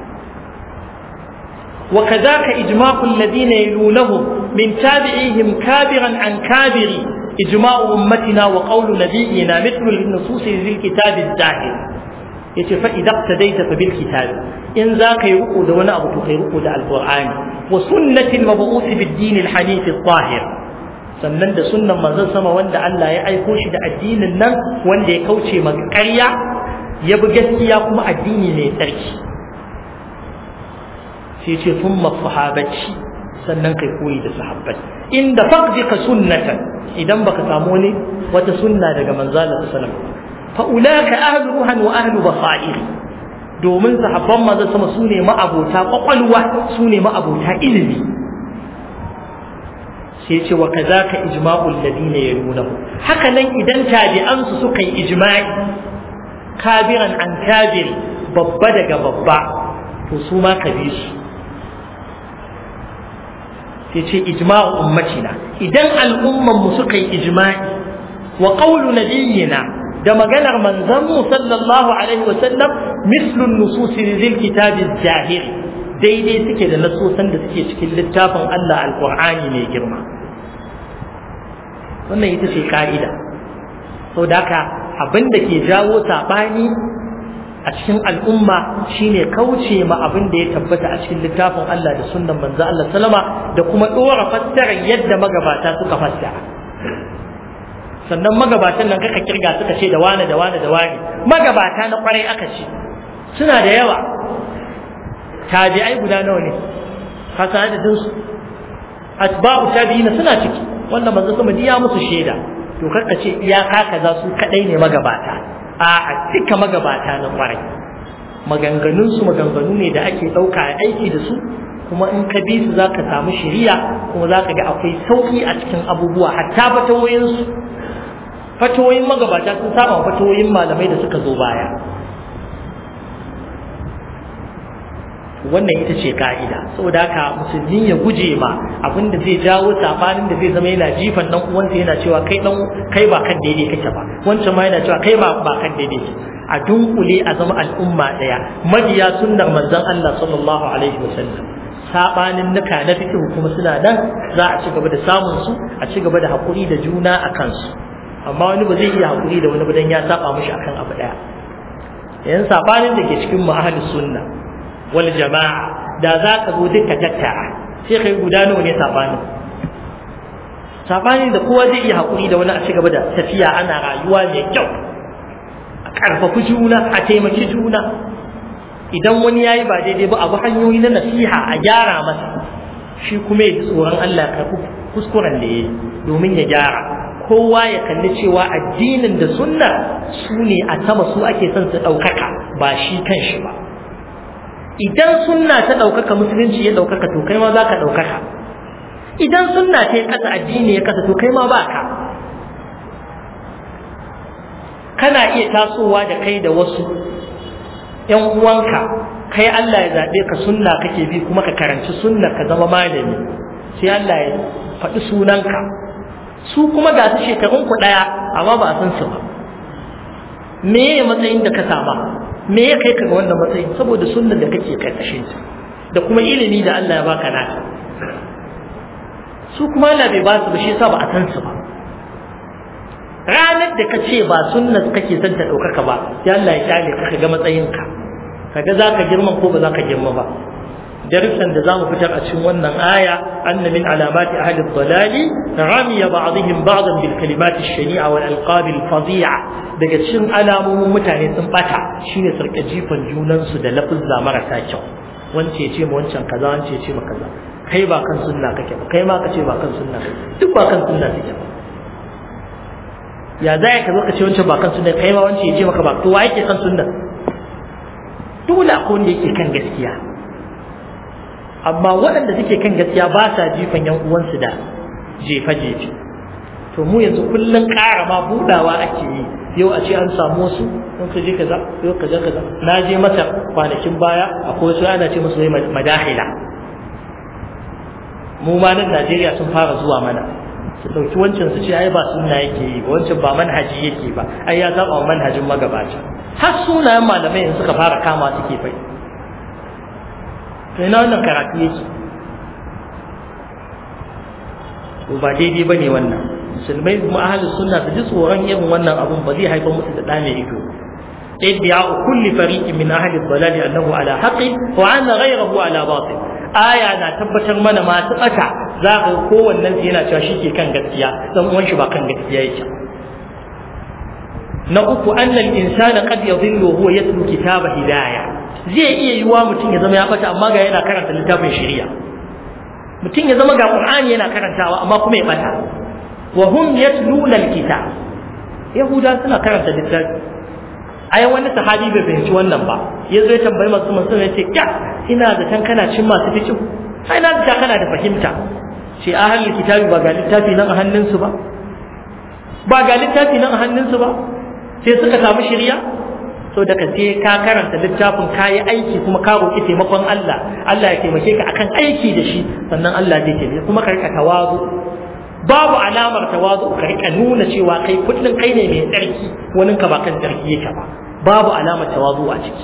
وكذاك إجماع الذين يلونهم من تابعيهم كابرا عن كابر إجماع أمتنا وقول نبينا مثل النصوص ذي الكتاب الزاهر yace fa idan tadaita fa bil kitab in za ka yi ruku da wani abu to kai ruku da alqur'ani wa sunnati al-mab'uth bid din al-hanif al-tahir sannan da sunnan manzon sama wanda Allah ya aiko shi da addinin nan wanda ya kauce maka ƙarya ya bi gaskiya kuma addini ne tsarki sai ce thumma sahabati sannan kai koyi da sahabbai inda faqdika sunnatan idan baka samu ne wata sunna daga manzon sallallahu alaihi wasallam fa'ulaka ahlu ruhan wa ahlu basair domin sahabban maza sama su ne ma'abota kwakwalwa su ne ma'abota ilimi sai ce wa kazaka ijma'ul ladina yalunahu haka nan idan tabi'an su suka yi ijma'i kabiran an kabiri babba daga babba to su ma ka bi su sai ce ijma'u ummatina idan al'umman mu suka yi ijma'i wa qawlu nabiyyina da maganar manzanmu sallallahu alaihi wasallam mislun nususi zil kitabi zahir daidai suke da nasosan da suke cikin littafin Allah alqur'ani mai girma wannan ita ce ka'ida sau da haka abin da ke jawo saɓani a cikin al'umma shine kauce ma abin da ya tabbata a cikin littafin Allah da sunnan manzo Allah sallama da kuma ɗora fassarar yadda magabata suka fassara sannan magabatan nan kaka kirga suka ce da wane da wane da wane magabata na kwarai aka ce suna da yawa tabi'ai guda nawa ne ka san adadin su atba'u tabi'ina suna ciki wanda manzo sama diya musu shaida to kaka ce iyaka kaza su kadai ne magabata a a duka magabata na kwarai maganganun su maganganu ne da ake dauka a aiki da su kuma in ka bi su zaka samu shiriya kuma zaka ga akwai sauki a cikin abubuwa hatta fatawoyin su fatoyin magabata sun saba wa fatoyin malamai da suka zo baya wannan ita ce ka'ida saboda haka musulmi ya guje ma abin da zai jawo sabanin da zai zama yana jifan dan uwansa yana cewa kai dan kai ba kan daidai kake ba wancan ma yana cewa kai ba ba kan daidai kake a dunkule a zama al'umma daya mabiya sunnar manzon Allah sallallahu alaihi wasallam sabanin nuka na fikihu kuma suna nan za a ci gaba da samun su a ci gaba da hakuri da juna a kansu amma wani ba zai iya haƙuri da wani badan ya saba mishi akan abu ɗaya yan sabanin da ke cikin mu ahlus sunna wal jama'a da za ka zo duka tattara sai kai guda nawa ne sabanin sabanin da kowa zai iya haƙuri da wani a ci gaba da tafiya ana rayuwa mai kyau a ƙarfafi juna a taimaki juna idan wani yayi ba daidai ba abu hanyoyi na nasiha a gyara masa shi kuma ya ji tsoron Allah ka kuskuren da ya yi domin ya gyara kowa ya kalli cewa addinin da sunna su ne a sama su ake son su ɗaukaka ba shi kan shi ba idan sunna ta ɗaukaka musulunci ya ɗaukaka to kai ma za ka ɗaukaka idan sunna ta yi ƙasa addini ya ƙasa to kai ma ba ka kana iya tasowa da kai da wasu ‘yan uwanka kai Allah ya zaɓe ka sunna kake bi kuma ka karanci sunna ka zama malami sai Allah ya faɗi sunanka su kuma ga su shekarun ku ɗaya amma ba a san su ba me ya matsayin da ka sama me ya kai ka ga wannan matsayin saboda sunnan da kake karkashin ta da kuma ilimi da Allah ya baka naka su kuma Allah bai ba su ba shi yasa ba a san su ba ranar da ka ce ba sunnar kake son ta ɗaukaka ba ya Allah ya kyale ka ga matsayinka kaga za ka girma ko ba za ka girma ba darussan da zamu fitar a cikin wannan aya anna min alamati ahli dhalali ramiya ba'dihim ba'dan bil kalimat ash-shani'a wal alqab al-fadhi'a daga cikin alamomin mutane sun bata shine sarka jifan junan su da lafuzza marasa kyau wance ce mu wancan kaza wance ce mu kaza kai ba kan sunna kake ba kai ma ka ce ba kan sunna duk ba kan sunna kake ba ya za ka zo ka ce wancan ba kan sunna kai ma wance ya ce maka ba to wa yake kan sunna dole akwai wanda yake kan gaskiya amma waɗanda suke kan gaskiya ba sa jifan yan uwansu da jefe-jefe to mu yanzu kullum ƙara ma budawa ake yi yau a ce an samu wasu in ka je kaza yau kaza kaza na je masa kwanakin baya akwai wasu ana ce musu wai madahila mu ma nan Najeriya sun fara zuwa mana su ɗauki wancan su ce ai ba sunna yake yi ba wancan ba manhaji yake ba ai ya saba wa manhajin magabata har sunayen malamai in suka fara kama suke fai to ina wannan karatu yake to ba daidai bane wannan musulmai kuma ahlus sunna su ji tsoron irin wannan abun ba zai haifar musu da ɗa mai ido ادعاء كل فريق من أهل الضلال أنه على حق وأن غيره على باطل آية أنا تبتر من ما تقطع ذاك هو النبي هنا تشيكي كان قتيا ثم وانش با كان قتيا يجا نقول أن الإنسان قد يضل وهو يتلو كتاب هداية zai iya yiwa mutum ya zama ya bata amma ga yana karanta littafin shari'a mutum ya zama ga Qur'ani yana karantawa amma kuma ya bata wa hum yatluna alkitab yahuda suna karanta littafi ai wani sahabi bai fahimci wannan ba ya zo ya tambayi masu masu ya ce ya ina da tan kana cin masu fikin ai na da kana da fahimta ce ahalin kitabi ba ga littafi nan a hannunsu ba ba ga littafi nan a hannunsu ba sai suka samu shirya so daga sai ka karanta littafin ka yi aiki kuma ka roƙi taimakon Allah Allah ya taimake ka akan aiki da shi sannan Allah zai taimake kuma ka rika tawazu babu alamar tawazu ka rika nuna cewa kai kullun kai ne mai tsarki wani ka ba kan tsarki yake ba babu alamar tawazu a ciki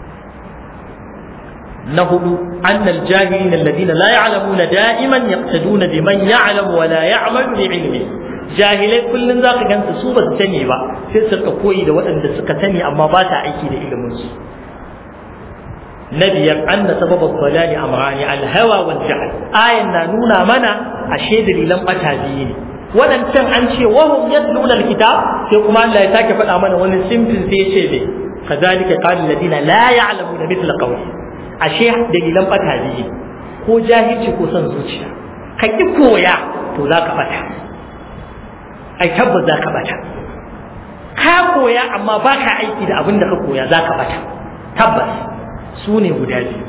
na hudu annal jahilin alladhina la ya'lamuna da'iman yaqtaduna biman ya'lamu wa la ya'malu bi ilmi jahilai kullun zaka gansu su ba su sani ba sai su ka koyi da waɗanda suka sani amma ba ta aiki da ilimin su na biyar anna sababal dalali amrani alhawa wal jahl ayan na nuna mana ashe dalilan bata biyu ne wadancan an ce wahum yatluna alkitab sai kuma Allah ya sake faɗa mana wani simple sai ya ce ne kazalika qala alladina la ya'lamuna mithla qawli ashe dalilan bata biyu ko jahilci ko son zuciya ka ki koya to zaka bata ai tabbas zaka bata ka koya amma baka aiki da abin da ka koya zaka bata tabbas su ne guda biyu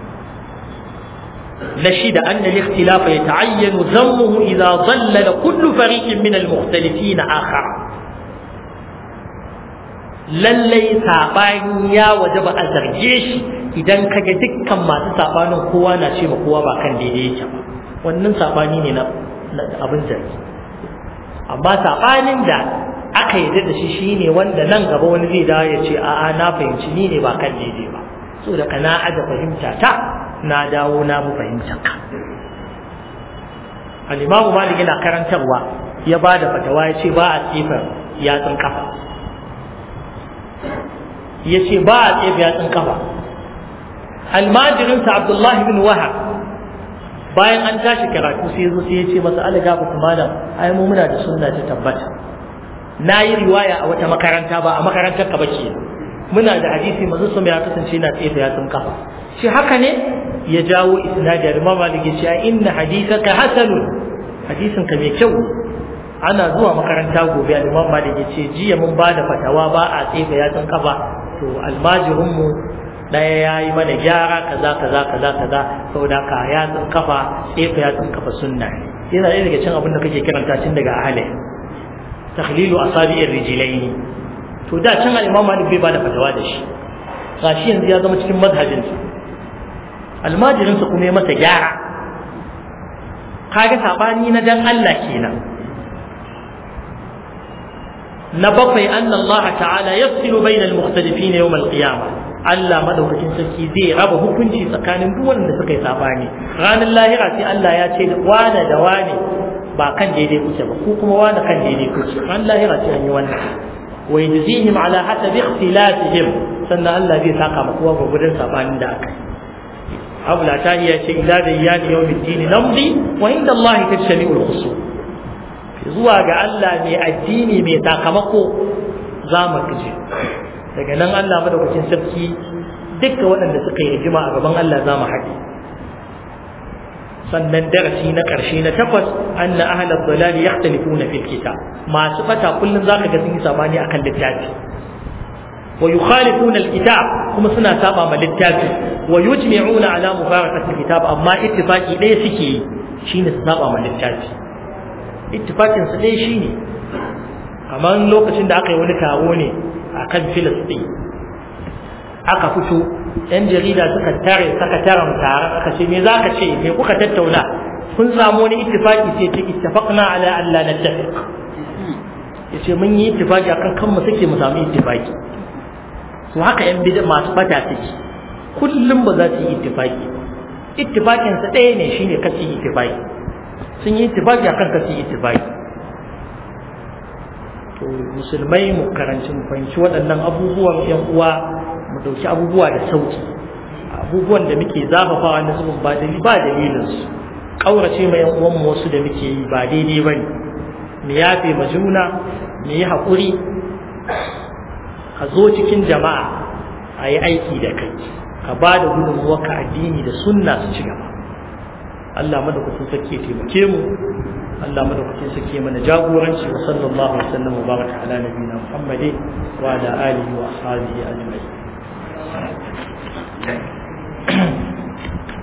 نشد أن الاختلاف يتعين ذمه إذا ضلل كل فريق من المختلفين آخر lallai saɓani ya waje ba a zarge shi idan kaga dukkan masu saɓanin kowa na ce ma kowa ba kan daidai yake ba wannan saɓani ne na abin zargi amma saɓanin da aka yarda da shi shine wanda nan gaba wani zai dawo ya ce a'a na fahimci ni ne ba kan daidai ba so da kana aja fahimta ta na dawo na mu fahimta ka al-imamu malik yana karantarwa ya ba da fatawa ya ce ba a tsefa yatsun kafa ya ce ba a tsefa yatsun kafa almajirinsa abdullahi bin wahab bayan an tashi karatu sai ya zo sai ya ce masa ala gafa malam ai mu muna da sunna ta tabbata na yi riwaya a wata makaranta ba a makarantar ka ba ke muna da hadisi manzo sun ya kasance na tsefa yatsun kafa shi haka ne ya jawo isnadi da malik ya ce inna hadithaka hasanun hadisin ka mai kyau ana zuwa makaranta gobe da imam malik ya ce jiya mun ba da fatawa ba a tsefa yatsun kafa to almajirin mu daya yayi mana gyara kaza kaza kaza kaza saboda ka yatsun kafa tsefa yatsun kafa sunna yana ɗaya daga cin abin da kake kiranta tun daga ahale takhlilu asabi'ir rijlaini to da can al-imam malik bai ba da fatawa da shi gashi yanzu ya zama cikin mazhabinsa almajirinsa kuma ya masa gyara kaga sabani na dan Allah kenan na bakwai anna Allah ta'ala yafsilu bayna al-mukhtalifin yawm al-qiyamah Allah madaukakin sarki zai raba hukunci tsakanin duk wanda suka yi sabani ranar lahira sai Allah ya ce wane da wane ba kan daidai kuke ba ko kuma wane kan daidai kuke ranar lahira sai an yi wannan wa yajzihim ala hasabi ikhtilafihim sannan Allah zai saka ma kowa gurgurdan sabanin da aka yi abu la ta iya ce ila da iyali yau dini namdi wa inda Allah ta shani ulkusu zuwa ga Allah mai addini mai sakamako za mu kaje daga nan Allah madaukakin sarki dukkan waɗanda suka yi rigima a gaban Allah za mu haɗe sannan darasi na ƙarshe na takwas anna ahlal dalal yakhtalifuna fil kitab masu fata kullum zaka ga sun yi sabani akan littafi ويخالفون الكتاب كما سنة سابع ما للتافي ويجمعون على مفارقة الكتاب أما اتفاقي ليه سكي شين سابع ما للتافي اتفاقي سليه شيني أما لو كتن دا أقي wani taro ne a kan Filistin aka fito ‘yan jarida suka tare suka tara taron aka ce me za ka ce me kuka tattauna kun samu wani ittifaki sai ce ittafaqna ala alla nattafiq yace mun yi ittifaki akan kan mu take mu samu ittifaki to haka yan bid'a masu fata suke kullum ba za su yi ittifaki ittifakin sa ɗaya ne shine kace ittifaki sun yi ittifaki akan kace ittifaki to musulmai mu karanci mu fahimci waɗannan abubuwan yan uwa mu dauki abubuwa da sauki abubuwan da muke zafafawa na zubin ba dalili ba dalilin su kaurace mai yan uwan mu wasu da muke yi ba daidai bane mu yafe ma juna mu yi haƙuri ka zo cikin jama'a a yi aiki da kai ka ba da gudunmuwarka addini da sunna su ci gaba Allah madaukakin sarki ya taimake mu Allah madaukakin sarki ya mana jagoranci wa sallallahu alaihi wasallam wa baraka ala nabiyina Muhammadin wa ala alihi wa ashabihi ajma'in